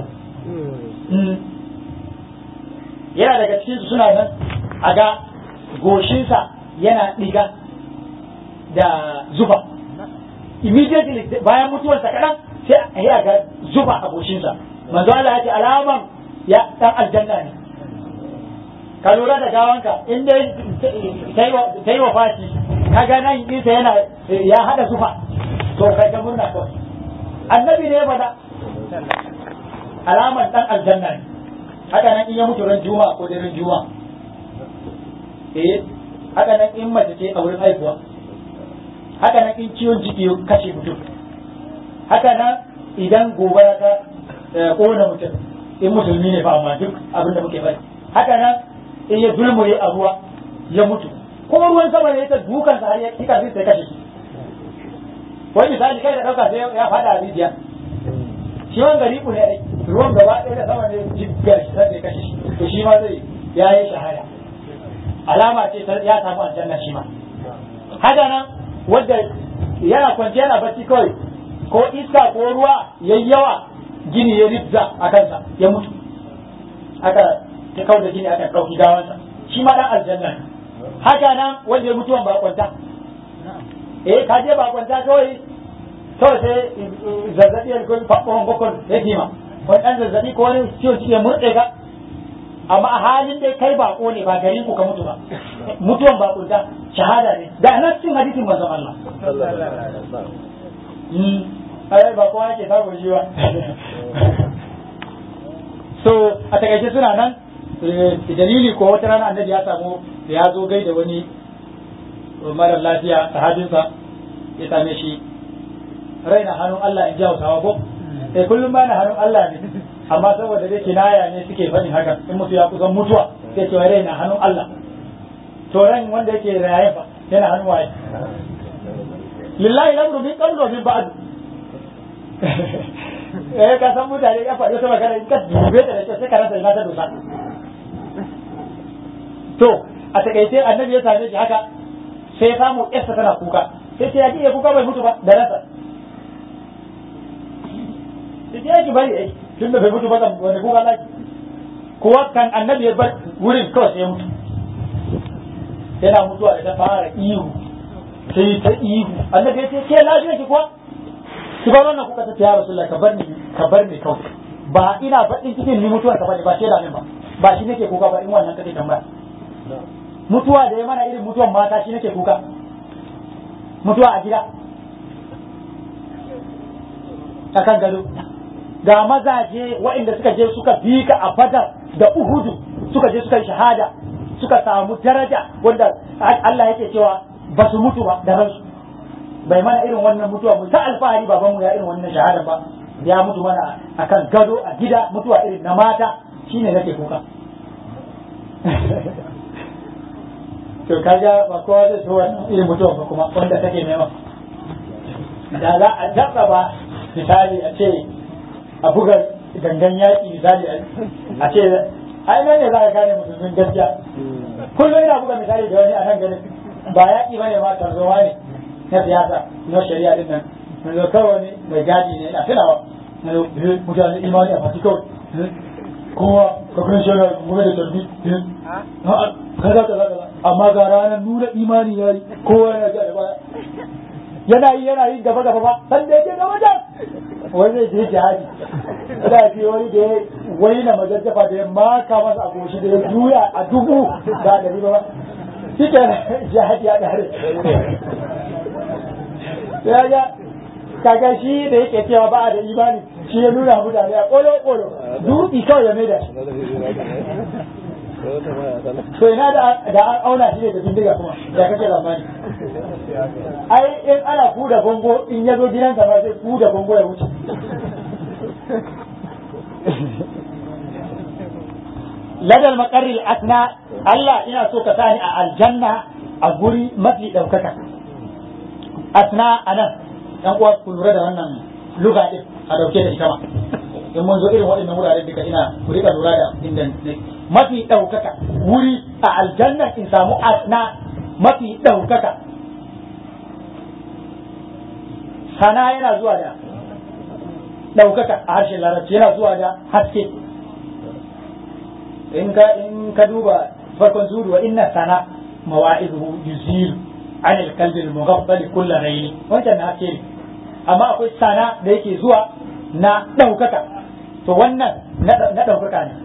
yana daga cikin su suna nan a ga goshinsa yana ɗiga da zuba immediately bayan mutuwarsa kaɗan sai a yi a ga zuba a goshinsa manzo Allah ya ce alaman ya dan aljanna ne ka lura da gawanka in dai ta yi wa fashi ka ga nan ɗinsa yana ya haɗa zufa to kai ta murna kawai annabi ne ya faɗa alaman dan aljanna ne haka nan in ya mutu ran juma'a ko daren juma'a eh haka nan in mace ce a wurin haihuwa haka nan in ciwon ciki ya kashe mutum haka nan idan gobara ta kona mutum in musulmi ne fa amma duk abin da muke bari haka nan in ya dulmure a ruwa ya mutu ko ruwan sama ne ta dukan sa har ya kika sai kashe shi wani misali kai da dauka sai ya fada a rijiya shi wani gari ne ai ruwan gaba ɗaya da sama ne jibgar shi sai kashe shi to shi ma zai ya yi shahada alama ce ta ya samu aljanna shi ma haka nan wanda yana kwance yana bacci kawai ko iska ko ruwa yayi yawa gini ya ribza a kansa ya mutu aka ta kau da gini aka ɗauki gawansa shi ma dan aljanna ne haka nan wanda ya mutuwan bakwanta eh ka je bakwanta kawai kawai sai zazzabi ya kai faɓɓon bakon ya kima wani ɗan zazzabi ko wani ciwon ciki ya murɗe ka amma a halin dai kai bako ne ba garin ku ka mutu ba mutuwan bakunta shahada ne da nan cikin hadisin manzon Allah ai ba kowa yake samun shi ba so a takaice suna nan dalili ko wata rana annabi ya samu ya zo gai da wani mara lafiya sahabinsa ya same shi raina hannun Allah in ji hausawa ko sai kullum ba na hannun Allah ne amma saboda dai kinaya ne suke faɗin haka in mutu ya kusan mutuwa sai ce raina hannun Allah to ran wanda yake raye fa yana hannun waye lillahi lamru min qablu wa min ba'd eh ka san mutane ya faɗi wata magana in ka dube da kyau sai ka rasa ina ta dosa to a takaice annabi ya same shi haka sai ya samu yarsa tana kuka sai ce ya ji ya kuka bai mutu ba da ransa sai ya ki bari ai tun da bai mutu ba wani kuka laki kuwa kan annabi ya bar wurin kawai sai ya mutu yana mutuwa da ta fara ihu sai ta ihu annabi ya ce ke lafiya ki kuwa ki bar wannan kuka ta ce ya rasulullah ka bar ni ka bar ni kawai ba ina faɗin cikin ni mutuwar ka bane ba ce da min ba ba shi nake kuka ba in wannan kake tambaya mutuwa da ya mana irin mutuwan mata shi nake kuka mutuwa a gida a kan gado ga mazaje waɗanda suka je suka bi ka a badar da uhudu suka je suka yi shahada suka samu daraja wanda Allah yake cewa ba su mutu ba da ransu bai mana irin wannan mutuwa mu ta alfahari babanmu ya irin wannan shahada ba ya mutu mana akan gado a gida mutuwa irin na mata shine nake kuka to kaga ba kowa zai so wannan irin mutuwa ba kuma wanda take nema da za a ba misali a ce a buga gangan yaƙi misali a ce ai nan ne za ka gane musulmin gaskiya kullum ina buga misali da wani a nan ganin ba yaƙi ba ne ma tarzowa ne na siyasa na shari'a din nan na zo kawai wani mai gadi ne ina tunawa na zo mutane imani a fati kawai kowa ka kan shi yana gobe da tarbi kaza kaza kaza amma ga ranar nuna imani ya yi kowa yana ja da baya yana yi yana yin gaba gaba ba san da yake gaba da wani zai je jihadi da ke wani da ya wani na majajjafa da ya maka masa a goshi da ya juya a dubu ga dari ba shi ke jihadi ya dare ya ga kaga shi da yake cewa ba da imani shi ya nuna mutane a kolo kolo dutse kawai ya maida shi to ina da da an auna shi ne da bindiga kuma da kake zamani ai in ana kuda bongo in ya zo gidansa ba sai kuda bongo ya wuce ladal makarri asna Allah ina so ka sani a aljanna a guri mafi ɗaukaka asna anan yan uwa ku lura da wannan luga din a dauke da ita ma in mun zo irin waɗannan wuraren duka ina ku rika lura da inda mafi ɗaukaka wuri a aljanna in samu asna mafi ɗaukaka sana yana zuwa da ɗaukaka a harshen larabci yana zuwa da haske in ka in ka duba farkon suru wa inna sana mawa'izuhu yuzilu an alkalbi al-mughaffal kull ghayri wancan na haske ne amma akwai sana da yake zuwa na ɗaukaka to wannan na ɗaukaka ne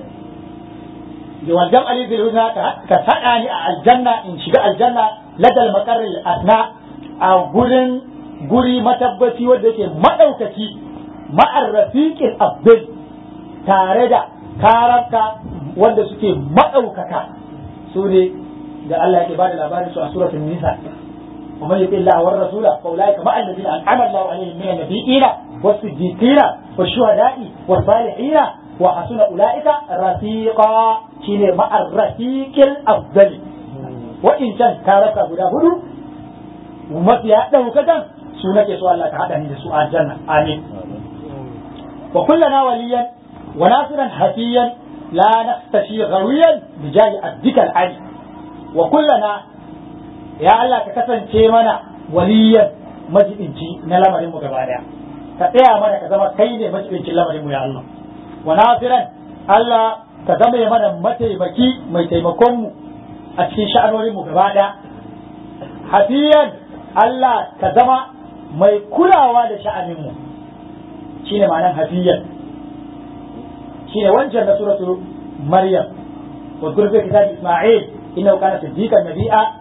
wal jam'ali bil husna ka sada ni a aljanna in shiga aljanna ladal maqarril asna a gurin guri matabbaci wanda yake madaukaki ma'ar rafiqil abdul tare da karabka wanda suke madaukaka su ne da Allah yake bada labarin su a suratul nisa ومن يطع الله والرسول فاولئك مع الذين انعم الله عليهم من النبيين والصديقين والشهداء والصالحين وحسن اولئك رفيقا شيء مع الرفيق الافضل وان كان كارك غدا هدو ومفيا دوكتان سنة سؤال الله تعالى سؤال الجنة آمين وكلنا وليا وناصرا حفيا لا نختشي غويا بجاه عبدك العلي وكلنا ya Allah ka kasance mana waliyan majibinci na lamarin mu gaba daya ka tsaya mana ka zama kai ne majibincin lamarin mu ya Allah wa nasiran Allah ka zama mana mataimaki mai taimakon mu a cikin sha'anorin mu gaba daya hafiyan Allah ka zama mai kulawa da sha'anin mu shine ma'anar hafiyan shine wancan na suratu maryam wa gurbe kitab isma'il innahu kana siddiqan nabiyya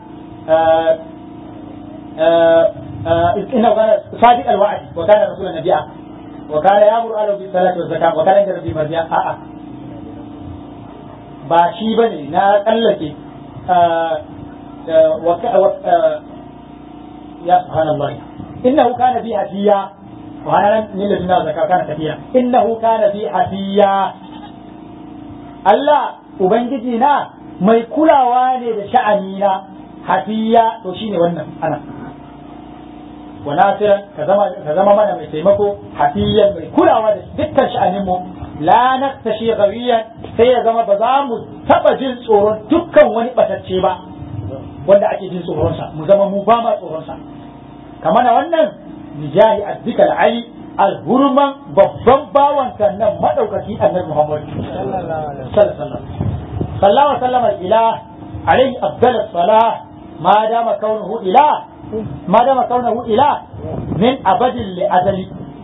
إنه كان صادق الوعد وكان رسولا نبيا وكان يأمر أهله بالصلاة والزكاة وكان عند ربه مرضيا آآ ba shi ba ne na tsallake ya subhanallah innahu kana bi hafiya wa hana nan ne da zakka kana tafiya innahu kana bi hafiya Allah ubangiji na mai kulawa ne da sha'ani na hafiya to shine wannan ana wa nasiran ka zama ka zama mana mai taimako hafiyan mai kulawa da dukkan sha'anin mu la naktashi gawiyan sai ya zama ba za mu taba jin tsoron dukkan wani batacce ba wanda ake jin tsoron sa mu zama mu ba ma tsoron sa kamar wannan bijahi addikal ali alhurman babban bawan kan nan madaukaki annabi muhammad sallallahu alaihi wasallam sallallahu alaihi wasallam ilah alaihi afdalus salah ما دام كونه إله ما دام كونه إله من أبد لأزل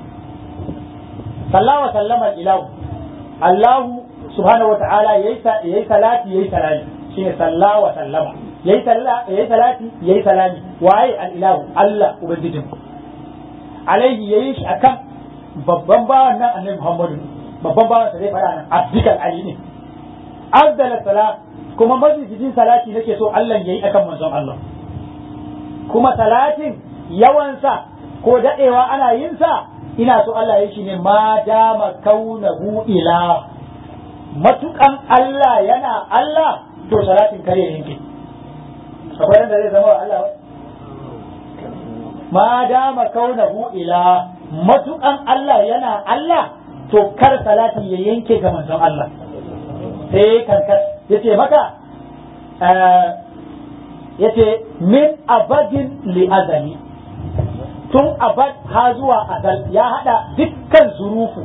صلى الله وسلم الإله الله سبحانه وتعالى يي صلاتي يي سلامي شيء صلى وسلم يي يي صلاتي يي سلامي واي الإله الله ubangijin alaihi yayi shi akan babban bawan nan annabi Muhammadu babban bawan sa zai fara nan abdikal ali ne afdal salat kuma majalisin salati nake so Allah yayi akan manzon Allah kuma salatin yawansa ko dadewa ana yin sa ina so Allah yayi shi ne ma dama kaunahu ila matukan Allah yana Allah to salatin kare yanke akwai da zai zama Allah ma dama kaunahu ila matukan Allah yana Allah to kar salati ya yanke ga manzon Allah sai kankas yace maka yace min abadin li azali tun abad ha zuwa azal ya hada dukkan zurufu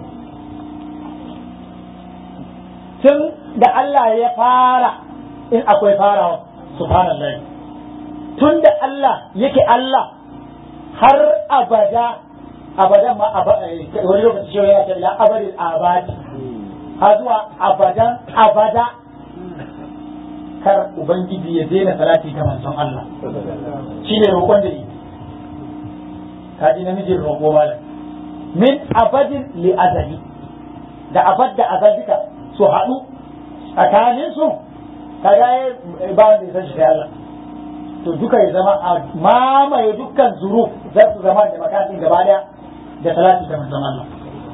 tun da Allah ya fara in akwai farawa subhanallah tun da Allah yake Allah har abada abadan ma wani lokaci shi ya ce la abadin abadi har zuwa abadan abada kar ubangiji ya daina salati ga manzon Allah shine roƙon da yi kaji namijin roƙo malam min abadin li azali da abad da azal duka su haɗu tsakanin su kaga ba wanda ya san shi Allah to duka ya zama a mamaye dukkan zuruf za su zama da makasin gaba daya da salati ga manzon Allah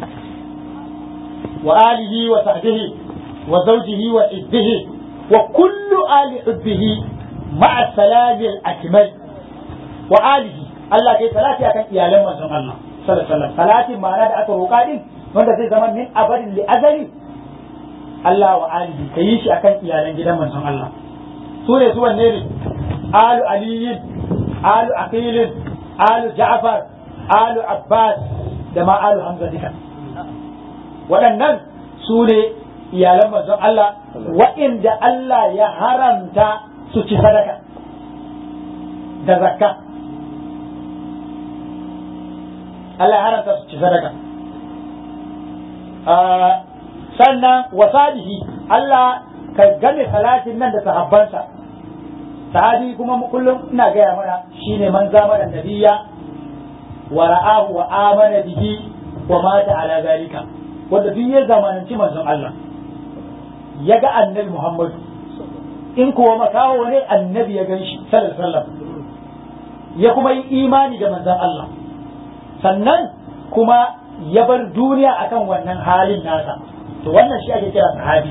wa alihi wa sahbihi wa zawjihi wa ibdihi wa kullu ali ibdihi ma'a salami al-akmal wa alihi Allah kai salati akan iyalan manzon Allah sallallahu alaihi wasallam salati ma'ana da aka roƙa din wanda zai zama min abadin li azali Allah wa alihi kai shi akan iyalan gidan manzon Allah su ne su wanne ne alu aliyin alu aqilin alu ja'far alu abbas da ma alu hamza duka waɗannan su ne iyalan manzon Allah wa'inda Allah ya haramta su ci sadaka da zakka Allah ya haramta su ci sadaka sannan wasalihi Allah ka game salatin nan da sahabbansa sahabi kuma kullum ina gaya mana shine man zamana nabiyya wa ra'ahu wa amana bihi wa mata ala zalika wanda duk ya zamananci manzon Allah ya ga annabi Muhammad in kuwa makawo ne annabi ya gan shi sallallahu alaihi wasallam ya kuma yi imani da manzon Allah sannan kuma ya bar duniya akan wannan halin nasa to wannan shi ake kira sahabi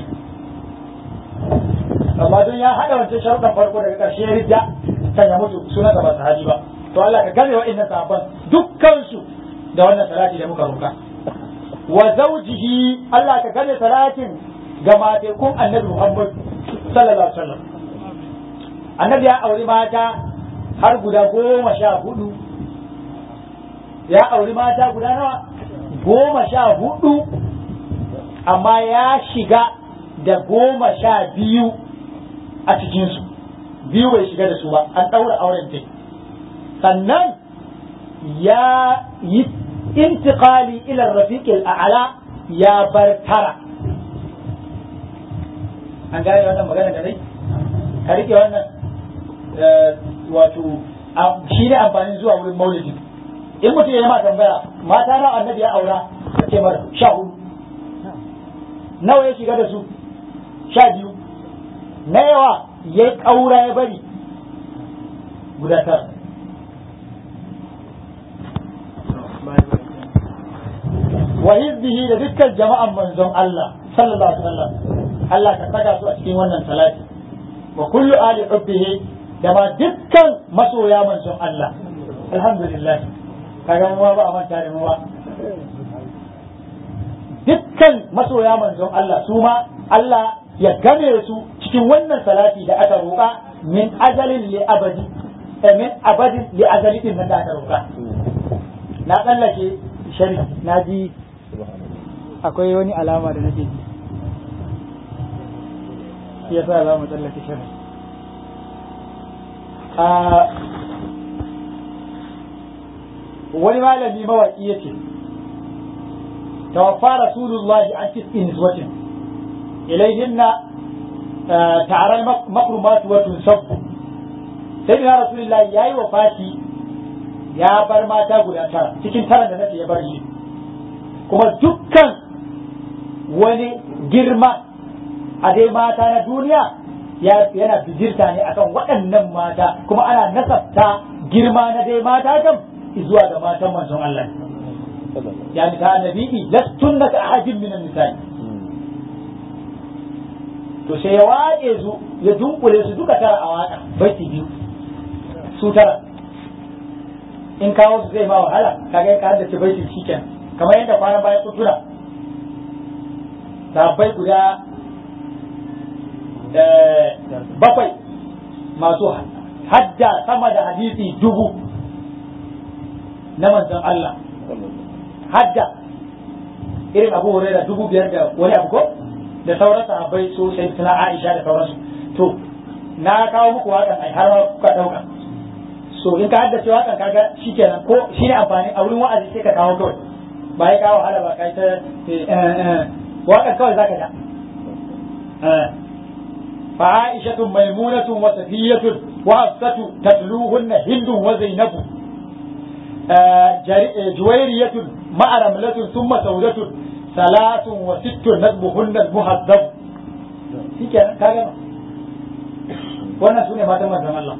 amma don ya haɗa wancan sharuɗan farko daga ƙarshe ya ridda kan ya mutu suna ba sahabi ba to Allah ka game wa'annan sahabban dukkansu da wannan salati da muka roka wa zawjihi Allah ka game salatin ga matekun annabi Muhammad sallallahu alaihi wasallam annabi ya auri mata har guda goma sha hudu ya auri mata guda nawa goma sha hudu amma ya shiga da goma sha biyu a cikinsu biyu bai shiga da su ba an ɗaura auren ta sannan ya yi intiqali ila rafiqil a'la ya bar tara an gane wannan magana da dai ka rike wannan wato shi ne amfanin zuwa wurin maulidi in mutum ya yi ma tambaya mata na annabi ya aura ka ce mara sha hudu nawa ya shiga da su sha biyu na yawa ya yi ƙaura ya bari guda tara wa hizbihi da dukkan jama'an manzon Allah sallallahu alaihi wasallam Allah ka saka su a cikin wannan salati wa kullu ali hubbihi da ma dukkan masoya manzon Allah alhamdulillah kaga mu ba a manta da mu ba dukkan masoya manzon Allah su ma Allah ya game su cikin wannan salati da aka roƙa min ajalin li abadi min abadin li azali din nan da aka roƙa na tsallake shari na ji akwai wani alama da nake ji ya sa za mu tsallake shari wani malami mawaƙi yake توفى رسول الله عن تسع نسوة إليهن تعرى المكرمات وتنسب سيدنا رسول الله ياي وفاتي ya bar mata guda tara cikin tara da nace ya bar shi kuma dukkan wani girma a dai mata na duniya yana bijirta ne akan waɗannan mata kuma ana nasabta girma na dai mata kam zuwa ga matan manzon Allah يعني كان نبيي لستن كأحد من النساء to sai ya waƙe su ya dunkule su duka tara a waƙa baiti biyu su tara in kawo su zai ma wahala kaga ka haddace baiti shiken kamar yadda kwanan bayan kutuna sabbai guda bakwai masu hadda sama da hadisi dubu na manzon Allah hadda irin abu hurairah dubu biyar da wani abu ko da sauran sahabbai su sai suna Aisha da sauransu to na kawo muku waƙan ai har ma kuka ɗauka so in ka haddace waƙan kaga shikenan ko shine amfani a wurin wa'azi sai ka kawo kawai ba ya kawo hala ba kai ta waƙan kawai zaka da fa Aisha maimunatu wa safiyatu wa hafsatu tatluhunna hindu wa zainabu جويرية مع رملة ثم سودة ثلاث وست نذبهن المهذب في كان كان wannan sune matan manzon Allah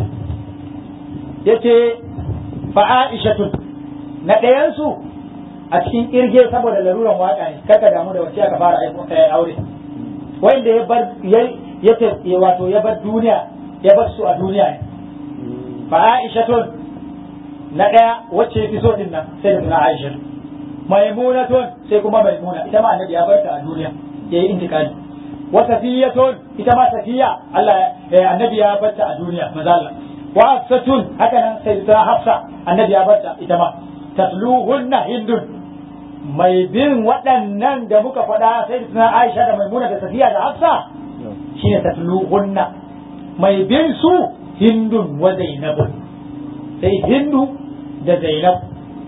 yace fa Aishatu na ɗayan su a cikin kirge saboda laruran waka ne kaka damu da wace aka fara aure wanda ya bar ya wato ya bar duniya ya bar su a duniya ne fa Aishatu na ɗaya wacce fi so din nan sai da tuna Aisha maimunatun sai kuma maimuna ita ma annabi ya bar ta a duniya yayi intikali wa safiyatun ita ma safiya Allah annabi ya bar ta a duniya maza Allah wa hafsatun haka nan sai da hafsa annabi ya bar ta ita ma tatluhunna hindun mai bin waɗannan da muka faɗa sai da tuna Aisha da maimuna da safiya da hafsa shine tatluhunna mai bin su hindun wa zainabun sai hindu da zainab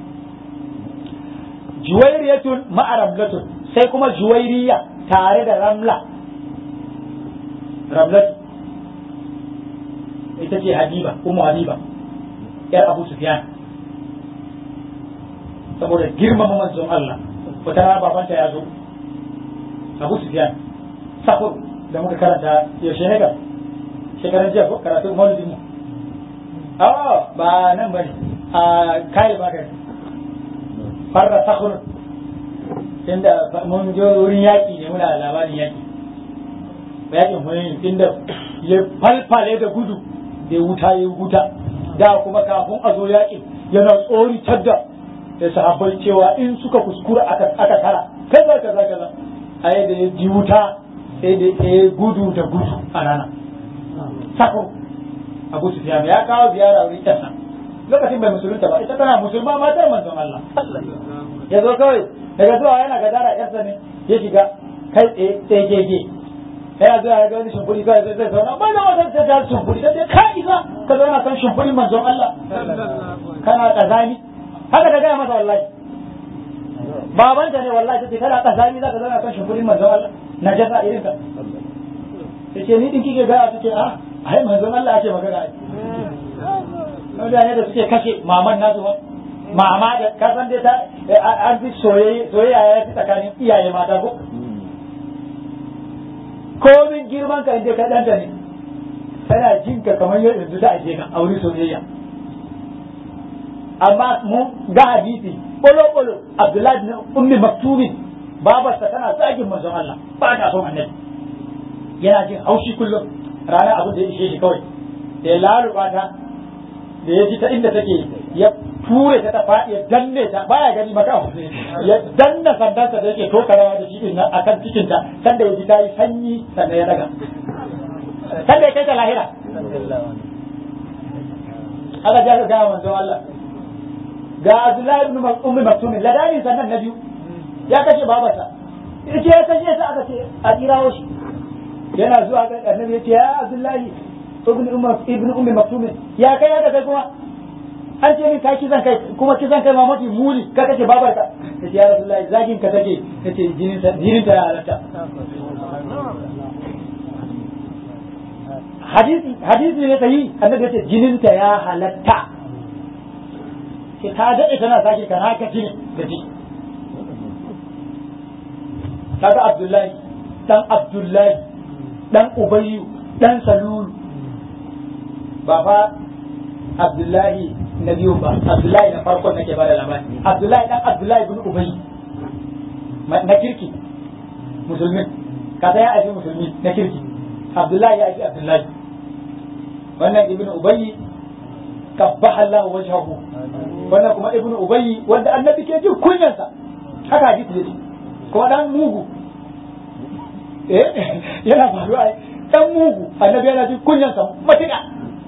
juwairiyatun ma'a ramlatun sai kuma juwairiya tare da ramla ramlatu ita ce habiba umu habiba yar abu sufyan saboda girmama manzon Allah wata rana babanta ya zo abu sufyan safur da muka karanta yaushe ne ga shekaran jiya ko karatu maulidin mu a'a ba nan bane a kai ba kai farra sakhur inda mun je wurin yaki ne muna labarin yaki yakin hunayn inda ya falfale da gudu da wuta ya wuta da kuma kafin a zo yakin yana tsori tadda da sahabbai cewa in suka kuskura aka aka tara kaza kaza kaza ai da ya ji wuta sai da ya gudu da gudu a rana sakhur Abu Sufyan ya kawo ziyara wurin ƙasa lokacin bai musulunta ba ita tana musulma matar manzon Allah ya zo kawai daga zuwa yana gadara ƴarsa ne ya shiga kai tsaye tsaye gege yana zuwa ya ga wani shimfuri kawai zai zai zauna bai da wata ta ta shimfuri ta ce ka isa ka zauna kan shimfurin manzon Allah kana kazani haka ta gaya masa wallahi babanta ne wallahi ta ce kana kazani za ka zauna kan shimfurin manzon Allah na jasa irin ka ta ce ni din kike gaya ta ce a ai manzon Allah ake magana ai mutane da suke kashe maman nasu ba mama da kasan dai ta an fi soyayya ya fi tsakanin iyaye mata ko komin girman ka inda ka danta ne kana jin ka kamar yadda yanzu da ake ka aure soyayya amma mu ga hadisi bolo bolo Abdullahi bin Ummi Maktumin babarsa tana zagin manzon Allah ba ta son annabi yana jin haushi kullum rana abin da ya ishe shi kawai da ya laluba ta da ya ji ta inda take ya ture ta ta faɗi ya danne ta baya gani maka ya danna sandansa da yake tokarawa da shi din nan akan cikin ta sanda ya ji ta yi sanyi sannan ya daga sanda ya kai ta lahira aka ja ka gaya manzon Allah ga Abdullahi ibn Ummi Maktum ladani sannan na biyu ya kashe babarsa yace ya kashe ta aka ce a tsirawo shi yana zuwa ga annabi yace ya Abdullahi ibn Umar ibn Ummi Maktum ya kai da kai kuma an ce min ka kisan kai kuma kisan kai ma mafi muni ka kace babarka yace ya Rasulullahi zagin ka take yace jinin ta jinin ta ya halatta hadisi hadisi ne sahi annabi yace jinin ta ya halatta ke ta dade tana sake kana haka jini da ji kaga Abdullahi dan Abdullahi dan Ubayyu dan Salulu ba fa Abdullahi na biyu ba Abdullahi na farkon nake bada labari Abdullahi dan Abdullahi bin Ubay na kirki musulmin kaza ya aiki musulmi na kirki Abdullahi ya aiki Abdullahi wannan ibn Ubay kabbaha Allah wajhahu wannan kuma ibn Ubay wanda annabi ke jin kunyansa haka hadisi yake kuma dan mugu eh yana faruwa dan mugu annabi yana jin kunyansa matuƙa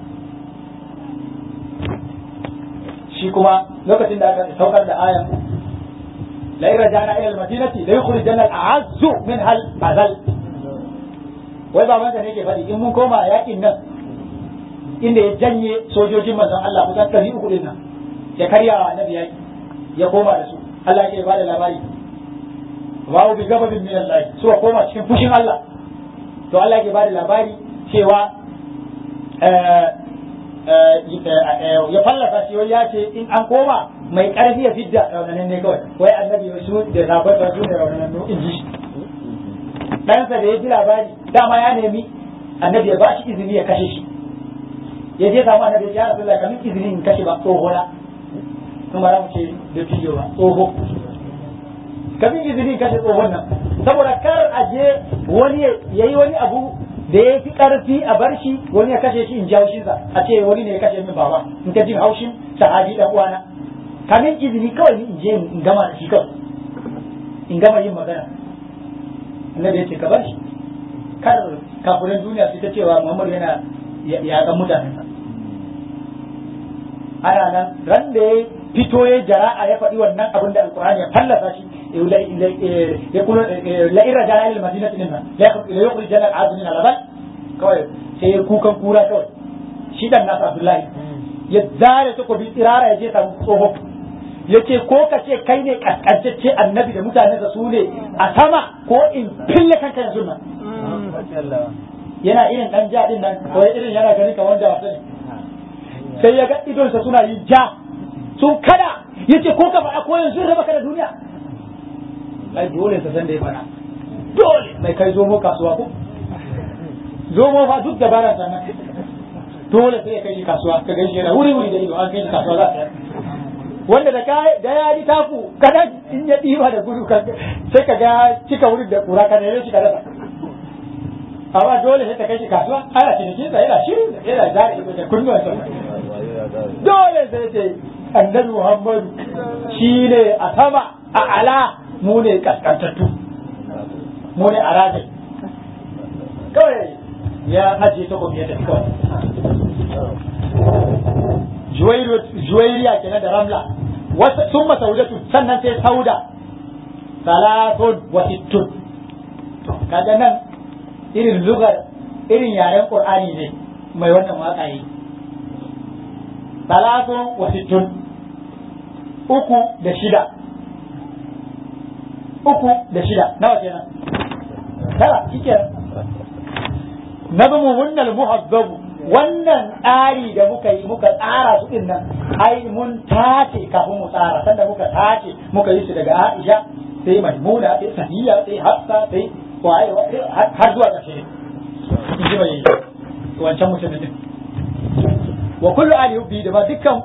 shi kuma lokacin da aka saukar da ayan la in rajana ila al-madinati la yukhrijanna al-a'azzu min hal azal wai baban da nake faɗi in mun koma yakin nan inda ya janye sojojin manzon Allah kusan ɗari uku din nan ya karya wa annabi yaki ya koma da su Allah ke bada labari wa bi gababin min Allah suka koma cikin fushin Allah to Allah ke bada labari cewa ya fallasa shi wai ya ce in an koma mai karfi ya fidda raunanin ne kawai wai annabi su da zabar su da raunanin in ji shi ɗansa da ya ji labari dama ya nemi annabi ya ba shi izini ya kashe shi ya je samu annabi ya rasu da kamin izini in kashe ba tsoho na kuma za mu ce da fiyo ba tsoho kamin izini in kashe tsohon nan saboda kar a je wani ya yi wani abu da ya fi ƙarfi a bar shi wani ya kashe shi in ji haushinsa a ce wani ne ya kashe min baba in ta jin haushin sahabi dan uwana kamin izini kawai in je in gama da shi kawai in gama yin magana annabi ya ce ka bar shi kar kafirin duniya su ta cewa Muhammadu yana ya ga mutanensa ana nan ran da ya fito ya jara'a ya faɗi wannan abin da alkur'ani ya fallasa shi ya kuma la'ira jana ilil madinati din nan la yukhri jana al'adu min al kawai sai ya kukan kura kawai shi dan nasa abdullahi ya zare takobi tsirara ya je samu tsoho ya ce ko ka ce kai ne kaskantacce annabi da mutane da su ne a sama ko in fille kanka yanzu nan yana irin dan ja din nan ko irin yana gani kamar da wasu sai ya ga idonsa suna yin ja sun kada ya ce ko ka faɗa ko yanzu raba ka da duniya ai dole sa san da ya faɗa dole mai kai zomo kasuwa ko zomo fa duk dabara sannan dole sai ya kai shi kasuwa ka gaishe yana wuri wuri da ido an kai shi kasuwa za ta wanda da ka da ya yi taku kada in ya ɗiba da gudu sai ka ga cika wurin da kura ka neme shi ka rasa amma dole sai ta kai shi kasuwa ana cinikin sa yana shirin yana zare ido da kunnuwan sa dole sai ce annabi Muhammadu shi ne a sama a ala mu ne kaskantattu mu ne a rajin kawai ya ajiye ta ya tafi kawai juwairiya kenan da ramla sun masaudatu sannan sai sauda salatun wa sittun kaga nan irin lugar irin yaren qur'ani ne mai wannan waka yi salatun wa sittun uku da shida uku da shida nawa kenan tara shike nazmu hunnal muhazzabu wannan tsari da muka yi muka tsara su din nan ai mun tace kafin mu tsara sanda muka tace muka yi su daga Aisha sai Maimuna sai Safiya sai Hafsa sai waye har zuwa ƙarshe in ji mai wancan mutumin din wa kullu ali hubbi da ba dukkan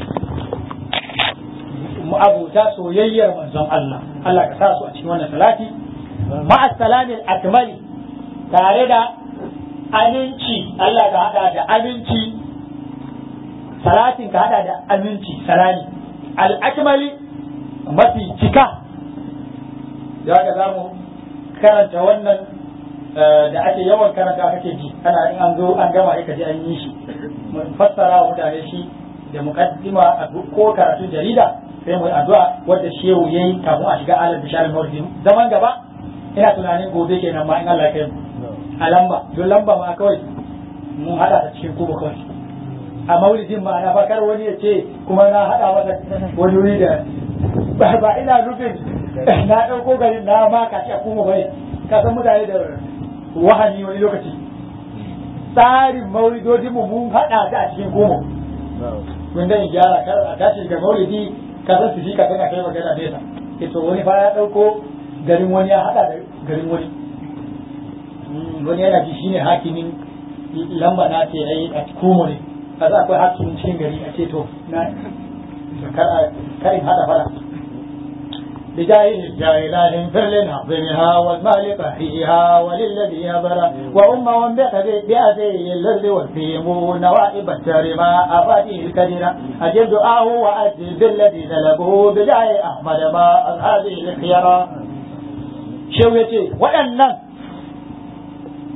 abuta soyayyar manzon Allah Allah ka sa su a cikin wannan salati ma'a salamil akmali tare da aminci Allah ka hada da aminci salatin ka hada da aminci salami al-akmali mafi cika ya ga zamu karanta wannan da ake yawan karanta kake ji ana in an zo an gama ka ji an yi shi fassara wa mutane shi da muqaddima a ko karatun jarida sai mu addu'a wadda shehu yayi kafin a shiga alal bishar mawlidi zaman gaba ina tunanin gobe kenan ma in Allah ya kai mu a lamba don lamba ma kawai mun hada ta cikin kubu kawai a maulidin ma na fakar wani ya ce kuma na hada masa wani wuri da ba ina nufin na ɗauko garin na ma ka ci a kuma bane ka san mutane da wahani wani lokaci tsarin maulidodin mu mun hada ta a cikin kuma kun da gyara kar a tashi ga maulidi ka san su shi ka tana kai magana nesa ke to wani fa ya ɗauko garin wani ya hada da garin wani wani yana ji shine hakimin lamba na ce yayi a kumo ne kaza akwai hakimin cikin gari a ce to na karin hada fara بجاه الجاهلات فر عظمها والمال قهرها وللذي يبرى وأمهم بأذي الذي والفيم نوائب الترمى أفاتيه الكدرة أجل دعاه وأجل بالذي طلبه بجاه أحمد ما هذه الخيرة شو يتي وأن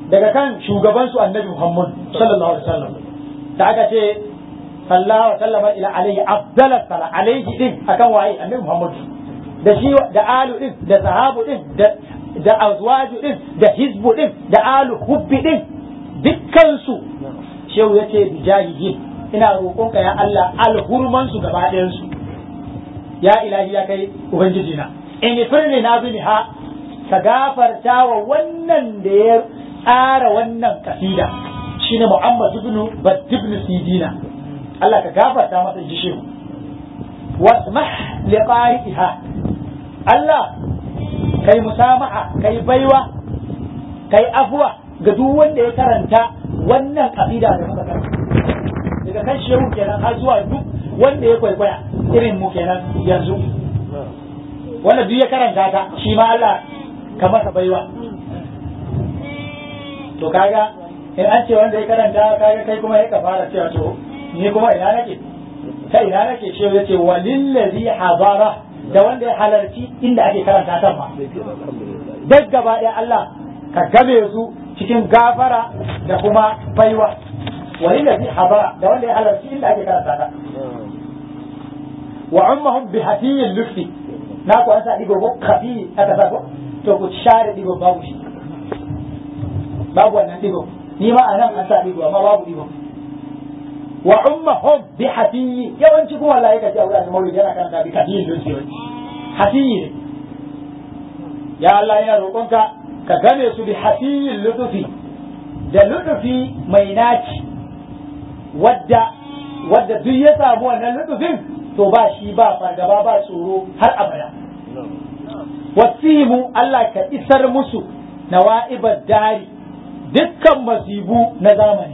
daga kan shugaban su annabi Muhammad sallallahu alaihi wasallam da aka ce sallallahu alaihi wasallam ila alaihi afdal sala alaihi din akan waye annabi Muhammad da shi da alu din da sahabu din da da azwaju din da hizbu din da alu hubbi din dukkan su shehu yace bijahihi ina roƙonka ya Allah alhurman su gaba ɗayan su ya ilahi ya kai ubangiji na in firni na ha ka gafarta wa wannan da ya tsara wannan kasida shine Muhammad ibn Bad ibn Sidina Allah ka gafarta masa ji shehu wasmah li qari'iha Allah kai musamaha kai baiwa kai afwa ga duk wanda ya karanta wannan kasida da muka karanta daga kan shehu kenan har zuwa duk wanda ya kwaikwaya irin mu kenan yanzu wanda duk ya karanta ta shi ma Allah ka masa baiwa to kaga in an ce wanda ya karanta kaga kai kuma ya ka fara cewa to ni kuma ina nake ta ina nake ce ya ce walillazi habara da wanda ya halarci inda ake karanta ta ma duk gaba ɗaya Allah ka game su cikin gafara da kuma baiwa walillazi habara da wanda ya halarci inda ake karanta ta wa ummahum bi hafiyil lufti na ku an sa digo ko kafi aka sa ko to ku share digo babu shi babu wannan digo ni ma anan an sa digo amma babu digo wa ummahum bi hafiyi yawanci kuma wallahi kace aure da maulidi yana karanta bi kafiyin lufti hafiyi ne ya Allah ya roƙonka ka game su bi hafiyin lutufi da lutufi mai naci wadda wadda duk ya samu wannan lutufin to ba shi ba fargaba ba tsoro har abada wasimu Allah ka isar musu na wa'ibar dari dukkan masibu na zamani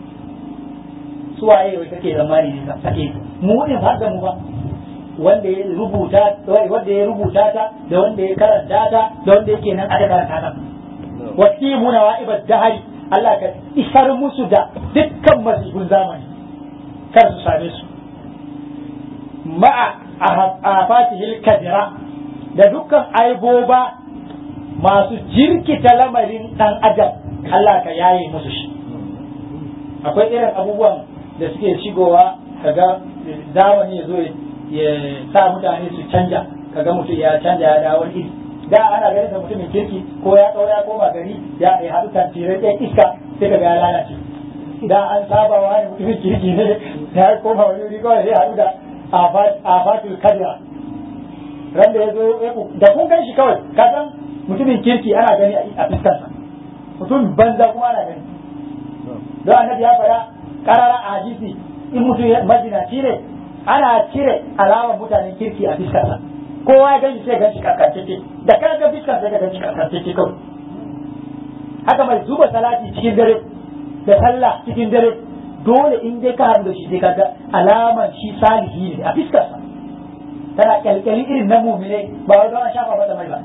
su waye wai kake zamani ne kake mu ne har da mu ba wanda ya rubuta wanda ya rubuta ta da wanda ya karanta ta da wanda yake nan aka karanta ta wasimu na wa'ibar dari Allah ka isar musu da dukkan masibun zamani kar su same su ma'a afatihil kadira da dukkan aiboba masu jirkita lamarin dan adam Allah ka yaye musu shi akwai irin abubuwan da suke shigowa kaga zamani ya zo ya sa mutane su canja kaga mutum ya canja ya dawo iri da ana ganin da mutumin kirki ko ya kawo ya koma gari ya ya haɗu tantirai ɗaya iska sai kaga ya lalace da an saba wa mutumin kirki ne ya koma wani wuri kawai sai haɗu da afatul kadira ran da ya zo da kun gan shi kawai ka san mutumin kirki ana gani a fiskarsa mutum banza kuma ana gani don annabi ya faɗa karara a hadisi in mutum majinaci ne ana cire alamar mutanen kirki a fiskarsa kowa ya gani sai gan shi karkantacce da ka ga fiskar sai ka gan shi karkantacce kawai haka mai zuba salati cikin dare da sallah cikin dare dole in dai ka haɗu da shi sai kaga alamar shi salihi ne a fiskarsa tana kyalkyali irin na mumine ba wai don an shafa mata mai ba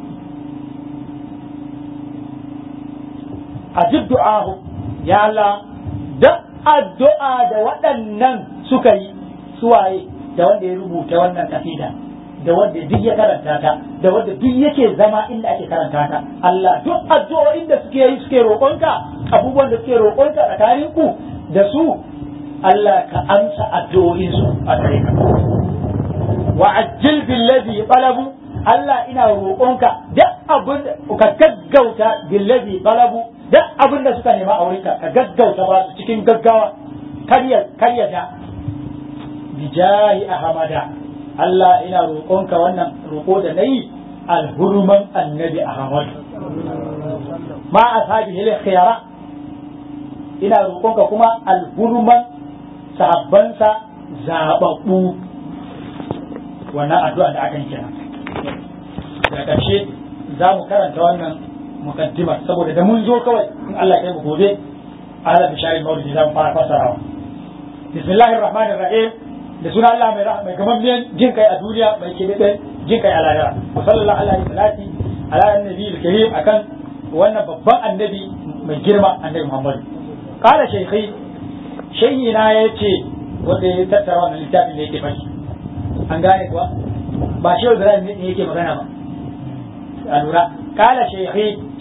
a duk du'ahu ya Allah da addu'a da waɗannan suka yi suwaye da wanda ya rubuta wannan kasida da wanda duk ya karanta ta da wanda duk yake zama inda ake karanta ta Allah duk addu'o'in da suke yi suke roƙonka abubuwan da suke roƙonka tsakanin ku da su Allah ka amsa addu'o'in su a gare ka wa ajil billazi talabu Allah ina roƙonka duk abin ka gaggauta billazi talabu duk abin da suka nema a wurinka ka gaggauta ba su cikin gaggawa karya karya da bijahi ahmada Allah ina roƙonka wannan roƙo da nayi alhurman annabi ahmad ma ashabihi khiyara ina roƙonka kuma alhurman sahabbansa zababbu wannan addu'a da aka yi kira da ƙarshe za mu karanta wannan mukaddima saboda da mun zo kawai in Allah ya mu gobe ala bishari maulidi za mu fara fasarawa bismillahir rahmanir rahim da suna Allah mai mai gamammiyan jin kai a duniya mai kebeben jin kai a lahira wa sallallahu alaihi salati ala annabi karim akan wannan babban annabi mai girma annabi Muhammad qala shaykhi shaykhi na yace wanda ya tattara wannan littafin da yake fashi an gane kuwa ba shi Ibrahim ne yake magana ba a lura kala shehi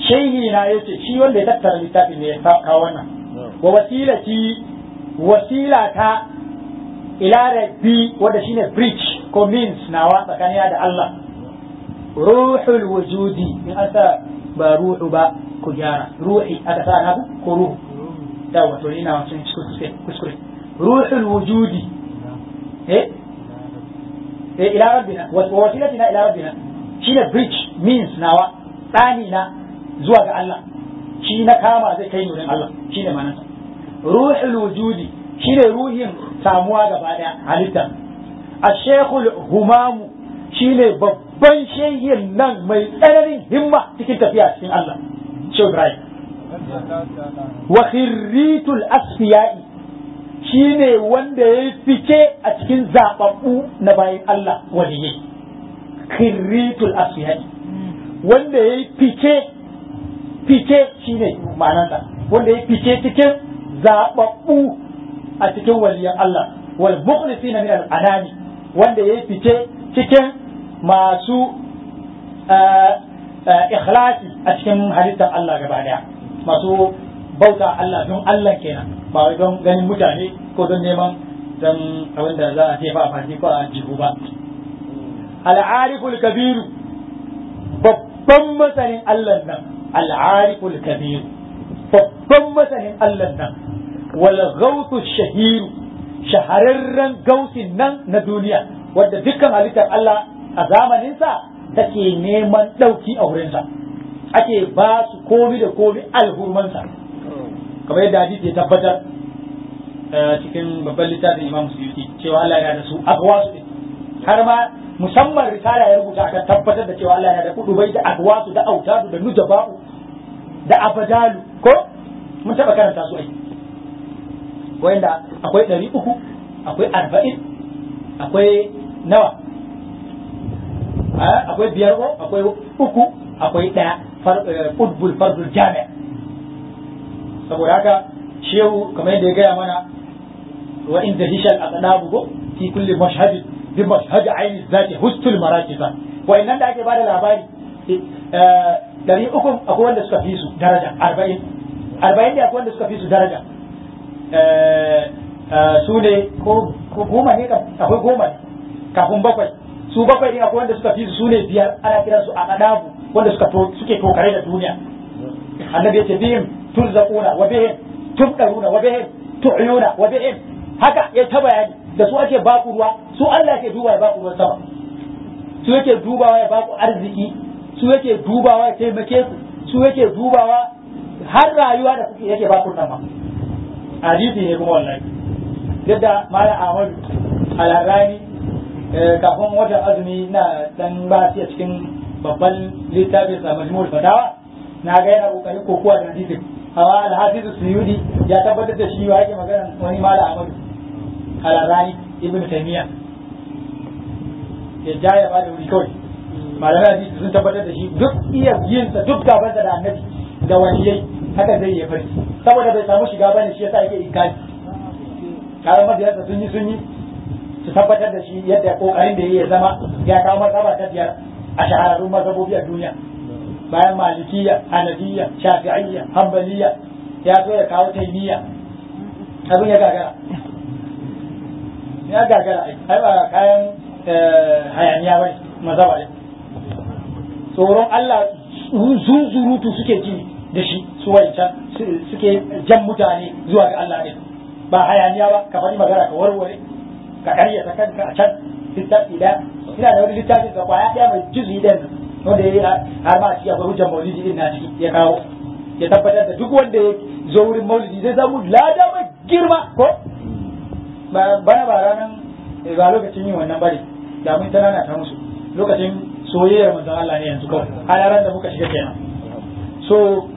shehi na yace shi wanda ya tattara littafin ne ya kawo wannan wa wasilati wasila ta ila rabbi wanda shine bridge ko means nawa tsakanin da Allah ruhul wujudi in an sa ba ruhu ba ku gyara ruhi aka sa na ko ruhu yawa to ina wancan kuskure kuskure ruhul wujudi eh eh ila rabbina wa wasilatina ila rabbina shine bridge means nawa tsani na zuwa ga Allah shi na kama zai kai nurin Allah shine ma'anarsa ruhul wujudi shine ruhin samuwa gaba daya halitta ashekul humamu shine babban shehin nan mai tsananin himma cikin tafiya cikin Allah Shehu Ibrahim wa khirritul asfiya'i shine wanda ya fice a cikin zababbu na bayan Allah waliyai khirritul asfiya'i wanda ya fice fice shine ma'anarsa wanda ya fice cikin zababbu a cikin waliyan Allah wal mukhlisina min al-anami wanda ya fice cikin masu ikhlasi a cikin halittar Allah gaba daya masu bauta Allah don Allah kenan ba wai don ganin mutane ko don neman don abin da za a jefa a fasi ko a jihu ba al'ariful kabiru babban masanin Allah nan al'ariful kabiru babban masanin Allah nan wal ghawtu shahiru shahararren gausin nan na duniya wadda dukkan halittar Allah a zamaninsa take neman ɗauki a wurinsa ake ba su komi da komi alhurmansa kamar yadda hadisi ya tabbatar cikin babban littafin imam suyuti cewa Allah yana da su agwasu har ma musamman risala ya rubuta akan tabbatar da cewa Allah yana da kudubai da agwasu da autadu da nujaba'u da abadalu ko mun taba karanta su ai wanda akwai ɗari uku akwai arba'in akwai nawa akwai biyar ko akwai uku akwai ɗaya fudbul fardul jami'a saboda haka shehu kamar yadda ya gaya mana wa inda hishal aqdabu go fi kulli mashhad bi mashhad aini zati hustul marakisa wa innan da ake bada labari dari uku akwai wanda suka fi su daraja arba'in arba'in da akwai wanda suka fi su daraja su ne ko goma ne akwai goma ne kafin bakwai su bakwai ne akwai wanda suka fi su ne biyar ana kiransu a aqdabu wanda suka suke tokare da duniya annabi yace bihim turzaquna wa bihim tubdaruna wa bihim tu'yuna wa bihim haka ya ta bayani da su ake baku ruwa su Allah ke duba ya baku ruwan sama su yake dubawa ya baku arziki su yake dubawa ya taimake ku su yake dubawa har rayuwa da kuke yake baku nan ma hadisi ne kuma wallahi yadda malam Ahmadu Alarani kafin watan azumi na dan ba a cikin babban littafin sa majmu'ul fatawa na ga yana kokarin kokuwa da hadisin amma al-hafiz suyudi ya tabbatar da shi wa yake magana wani mala amadu al-rani ibn taymiya ya ja ya bada wuri kawai malamai hadisi sun tabbatar da shi duk iya yin sa duk gaban da annabi da waliyai haka zai yi farki saboda bai samu shiga bane shi yasa yake inkari kayan madiyarsa sun yi sun yi su tabbatar da shi yadda kokarin da ya zama ya kawo martaba ta biyar a shahararrun mazhabobi a duniya bayan malikiya hanafiya shafi'iyya hanbaliya ya zo ya kawo taimiyya abin ya gagara ya gagara ai ba kayan hayaniya bai mazhaba ne tsoron Allah zunzurutu suke ji da shi su wancan suke jan mutane zuwa ga Allah ne ba hayaniya ba ka faɗi magana ka warware ka karyata kanka a can littafi da ina da wani littafin ka kwaya ɗaya mai juzi ɗin wanda ya yi har ma shi akwai hujjar maulidi din na ciki ya kawo ya tabbatar da duk wanda ya zo wurin maulidi zai samu lada mai girma ko bana ba ranar ba lokacin yin wannan bane da mun tana ta musu lokacin soyayyar manzon Allah ne yanzu kawai halaran da muka shiga kenan so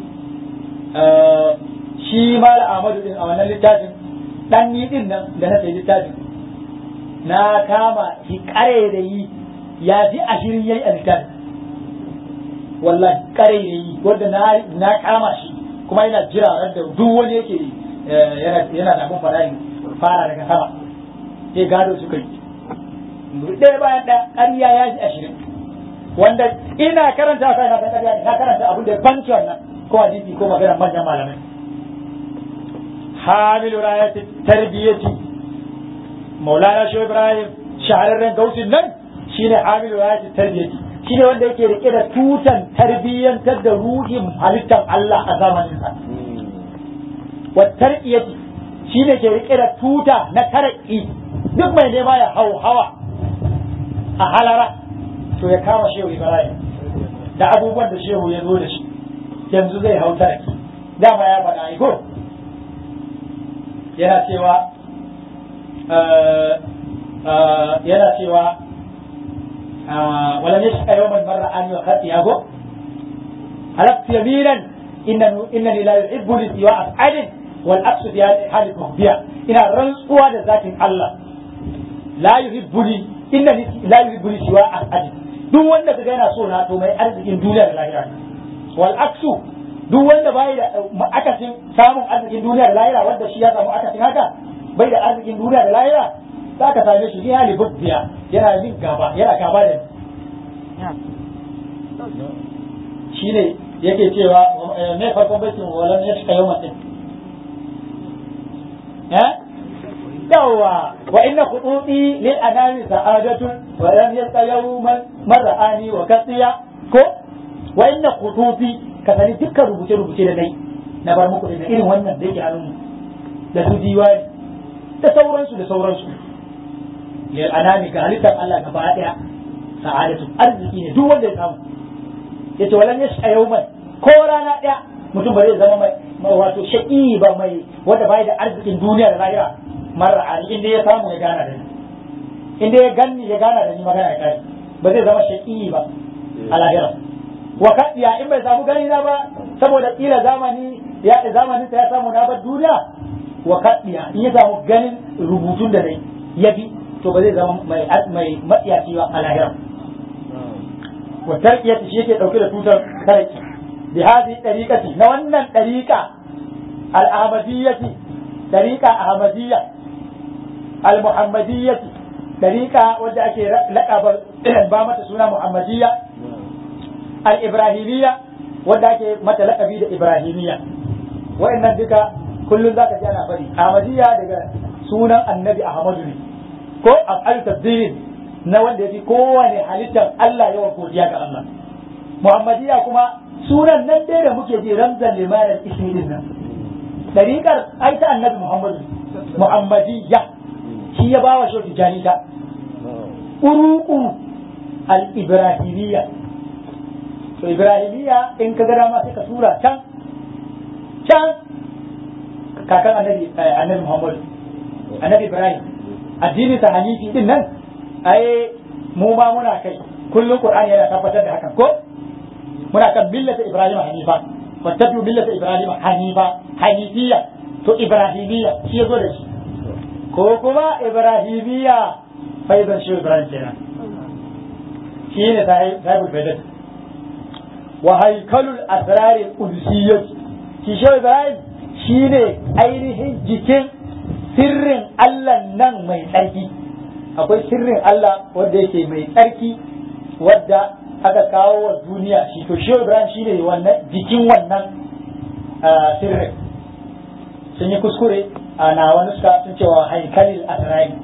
shi mal Ahmadu din a wannan littafin dan ni din nan da na sai littafin na kama shi kare da yi ya ji ashirin yayi a littafin wallahi kare da yi wanda na na kama shi kuma yana jira ran da duk wani yake yana yana da abun fara fara daga sama sai gado suka yi ɗaya bayan ɗaya ƙarya ya ji ashirin wanda ina karanta sai na san ƙarya ne na karanta abin da banci wannan ko hadisi ko magana manyan malamai hamilu rayati tarbiyati maulana shi ibrahim shahararren gausin nan shine hamilu rayati tarbiyati shine wanda yake rike da tutan tarbiyyantar da ruhin halittar Allah a zamanin sa wa tarbiyati shine ke rike da tuta na taraki duk mai nema ya hau hawa a halara to ya kama shehu ibrahim da abubuwan da shehu ya zo da shi yanzu zai hau taraki dama ya faɗa ko yana cewa yana cewa wala ne shaka yawman marra an wa khati yago halaktu yaminan innani la yuhibbu li siwa af'alin wal aqsu fi hali tuhbiya ina rantsuwa da zatin Allah la yuhibbu li innani la yuhibbu li siwa af'alin duk wanda kaga yana so na to mai arzikin duniya da lahira wal aqsu duk wanda bai da akasin samun arzikin duniya da lahira wanda shi ya samu akasin haka bai da arzikin duniya da lahira za ka same shi ni hali bubbiya yana yin gaba yana gaba da shi ne yake cewa me farkon baitin walan ya shika yawma din eh yawa wa inna khududi lil anami sa'adatun wa lam yalqa yawman mar'ani wa kasiya ko wa inna khududi ka sani dukkan rubuce-rubuce da dai na bar muku da irin wannan da yake hannun da su diwani da sauransu da sauransu lil anami ga halittar Allah gaba daya sa'adatu arziki ne duk wanda ya samu yace walan yasha yawman ko rana daya mutum ba zai zama mai wato shaqi ba mai wanda bai da arzikin duniya da lahira mara ali inda ya samu ya gana da ni inda ya ganni ya gana da ni magana ya kai ba zai zama shaqi ba a lahira wa kadiya in bai samu gani na ba saboda kila zamani ya zamanin ya samu na bar duniya wa kadiya in ya samu ganin rubutun da dai ya bi to ba zai zama mai mai matsiyaci ba a lahira wa tarkiyati shi yake dauke da tutar tarki bi hadhihi tariqati na wannan tariqa al ahmadiyyati tariqa ahmadiyya al muhammadiyyati tariqa wanda ake laqaba ba mata suna muhammadiyya al-ibrahimiyya wanda ake mata laƙabi da ibrahimiyya wa'annan duka kullum zaka ji ana fari ahmadiyya daga sunan annabi ahmadu ne ko af'al tabdil na wanda yafi kowane halittar Allah yawan godiya ga Allah muhammadiyya kuma sunan nan dai da muke ji ramzan limanin ismi din nan dariƙar ai ta annabi muhammadu muhammadiyya shi ya bawa shi tijani ta uruqu al-ibrahimiyya to ibrahimiya in ka gada ma sai ka tura can can kakan annabi annabi muhammad annabi ibrahim addini ta hanifi din nan ai mu ma muna kai kullum qur'ani yana tabbatar da hakan ko muna kan millata ibrahim hanifa fattabi'u millata ibrahim hanifa hanifiya to ibrahimiya shi yazo da shi ko kuma ibrahimiya faizan shi ibrahim kenan shi ne sahibul faidat wa haikalul asrarin qudsiyyah shi shi Ibrahim shine ainihin jikin sirrin Allah nan mai tsarki akwai sirrin Allah wanda yake mai tsarki wadda aka kawo wa duniya shi to shi Ibrahim shine wannan jikin wannan sirrin sun yi kuskure a na wani suka sun cewa haikalil asrari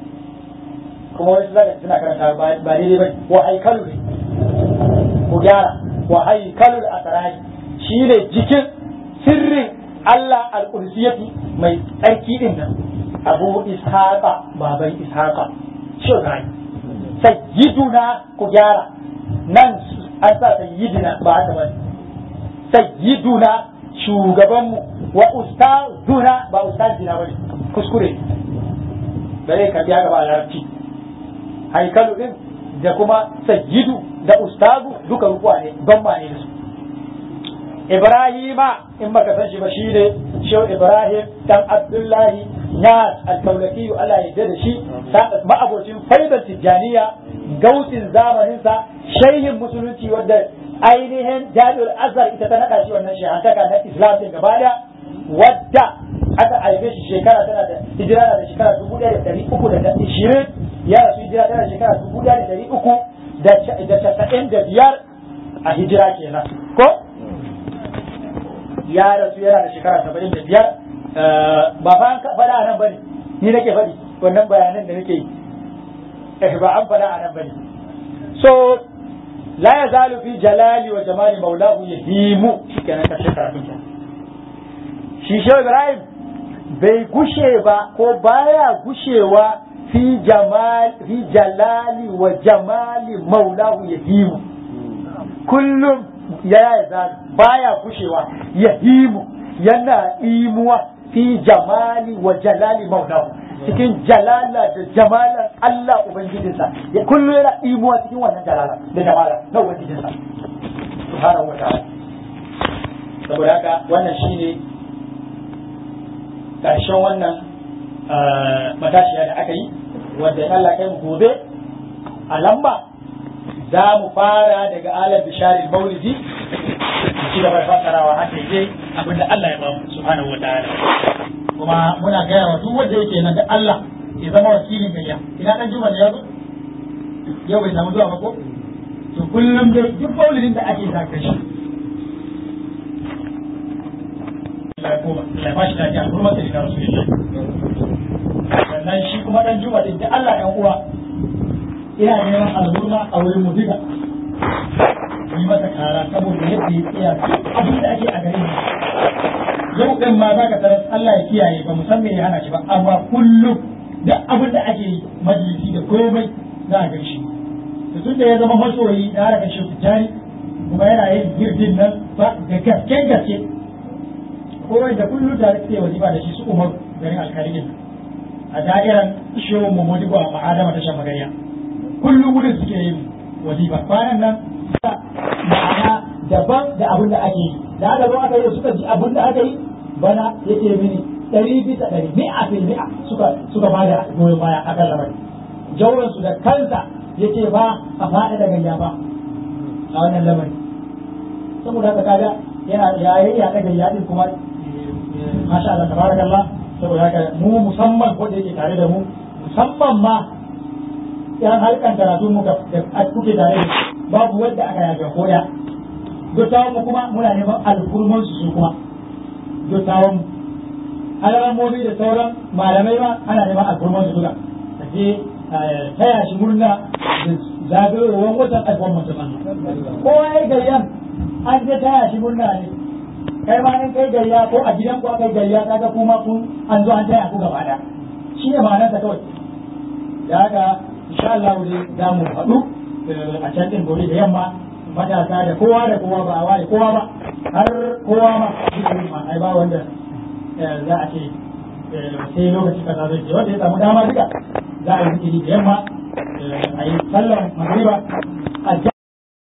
kuma wani zaka suna karanta ba daidai ba wa haikalu ne ku gyara wa haikalul asrari shine jikin sirrin Allah al-Qudsiyati mai tsarki din nan Abu Ishaqa baban Ishaqa shogai sayyiduna ku gyara nan an sa sayyidina ba haka ba sayyiduna shugabanmu wa ustazuna ba ustazina bane kuskure bare ka biya gaba larabci haikalu din da kuma sayyidu da ustazu duka rukuwa ne bamma ne da su Ibrahima in baka san shi ba shi ne Shehu Ibrahim dan Abdullahi Nas al-Kaulaki Allah ya da shi ma'abocin faidar Tijjaniya gautin zamaninsa shehin musulunci wadda ainihin Jami'ul Azhar ita ta naɗa shi wannan shehantaka na Islam din gaba da wadda aka haife shi shekara tana da hijira da shekara dubu ɗaya da ɗari uku da ishirin ya rasu hijira tana shekara dubu ɗaya da ɗari uku da casa'in da biyar a hijira kenan ko ya rasu yana da shekara saba'in da biyar ba fa an faɗa a nan bane ni nake faɗi wannan bayanan da nake yi ba an faɗa a nan bane so la ya zalu fi jalali wa jamali maulahu yahimu shikenan karshe karatun kenan shi shehu ibrahim bai gushe ba ko baya gushewa fi jamal fi jalali wa jamali maulahu yahimu kullum ya zalu baya gushewa yahimu yana imuwa fi jamali wa jalali maulahu cikin jalala da jamalan Allah Ubangijinsa ya kullum yana imuwa cikin wannan jalala da jamala na Ubangijinsa subhanahu wa ta'ala saboda haka wannan shine karshen wannan matashiya da aka yi wanda in Allah kai mu gobe a lamba za mu fara daga alar bisharin maulidi ci gaba da fassarawa har da abinda Allah ya bamu subhanahu wa ta'ala kuma muna gaya wa duk wanda yake nan da Allah ya zama wakilin gayya ina dan juma ya zo yau bai samu zuwa ba ko to kullum dai duk maulidin da ake zaka shi Allah ko Allah ba shi da ya kuma sai da rasulullah sannan shi kuma dan juma din da Allah ɗan uwa ina neman alhurma a wurin mu duka yi masa kara saboda yadda ya tsaya abin da ake a gare yau ɗin ma za ka tarar Allah ya kiyaye ba mu san me ya hana shi ba amma kullum da abin da ake yi majalisi da komai za a gan shi to tun da ya zama masoyi da harkar shi tijjani kuma yana yin girdin nan ba da gaske gaske kowai da kullum da suke wajiba da shi su umar garin alkalin a da'iran shehu mamodigo a ma'adama ta shamagariya kullum wurin suke yin wajiba kwanan nan ma'ana daban da abin da ake yi da aka zo aka yi suka ji abin da aka yi bana yake mini ɗari bisa ɗari mi'a fil mi'a suka suka ba da goyon baya a kan lamarin jauransu da kansa yake ba a faɗa da gayya ba a wannan lamarin saboda haka kaga yana yayi ya daga gayya din kuma masha Allah tabarakallah saboda haka mu musamman ko da yake tare da mu musamman ma yan harkan karatu mu da kuke tare da babu wanda aka yaga koya dottawan mu kuma muna neman alfurman su kuma dottawan mu alamomi da sauran malamai ma ana neman alfurman su duka da je taya shi murna da zagayowar watan alfurman su kowa ya gayyan an je taya shi murna ne kai ma in kai gayya ko a gidan ku aka gayya kaga kuma kun an zo an taya ku gaba da shi ne ma'anarsa kawai da haka insha Allah dai za mu haɗu a can din gobe da yamma matasa da kowa da kowa ba a ware kowa ba har kowa ma shi ma ai ba wanda za a ce sai lokaci kaza zai ce wanda ya samu dama duka za a yi zikiri da yamma a yi sallar magriba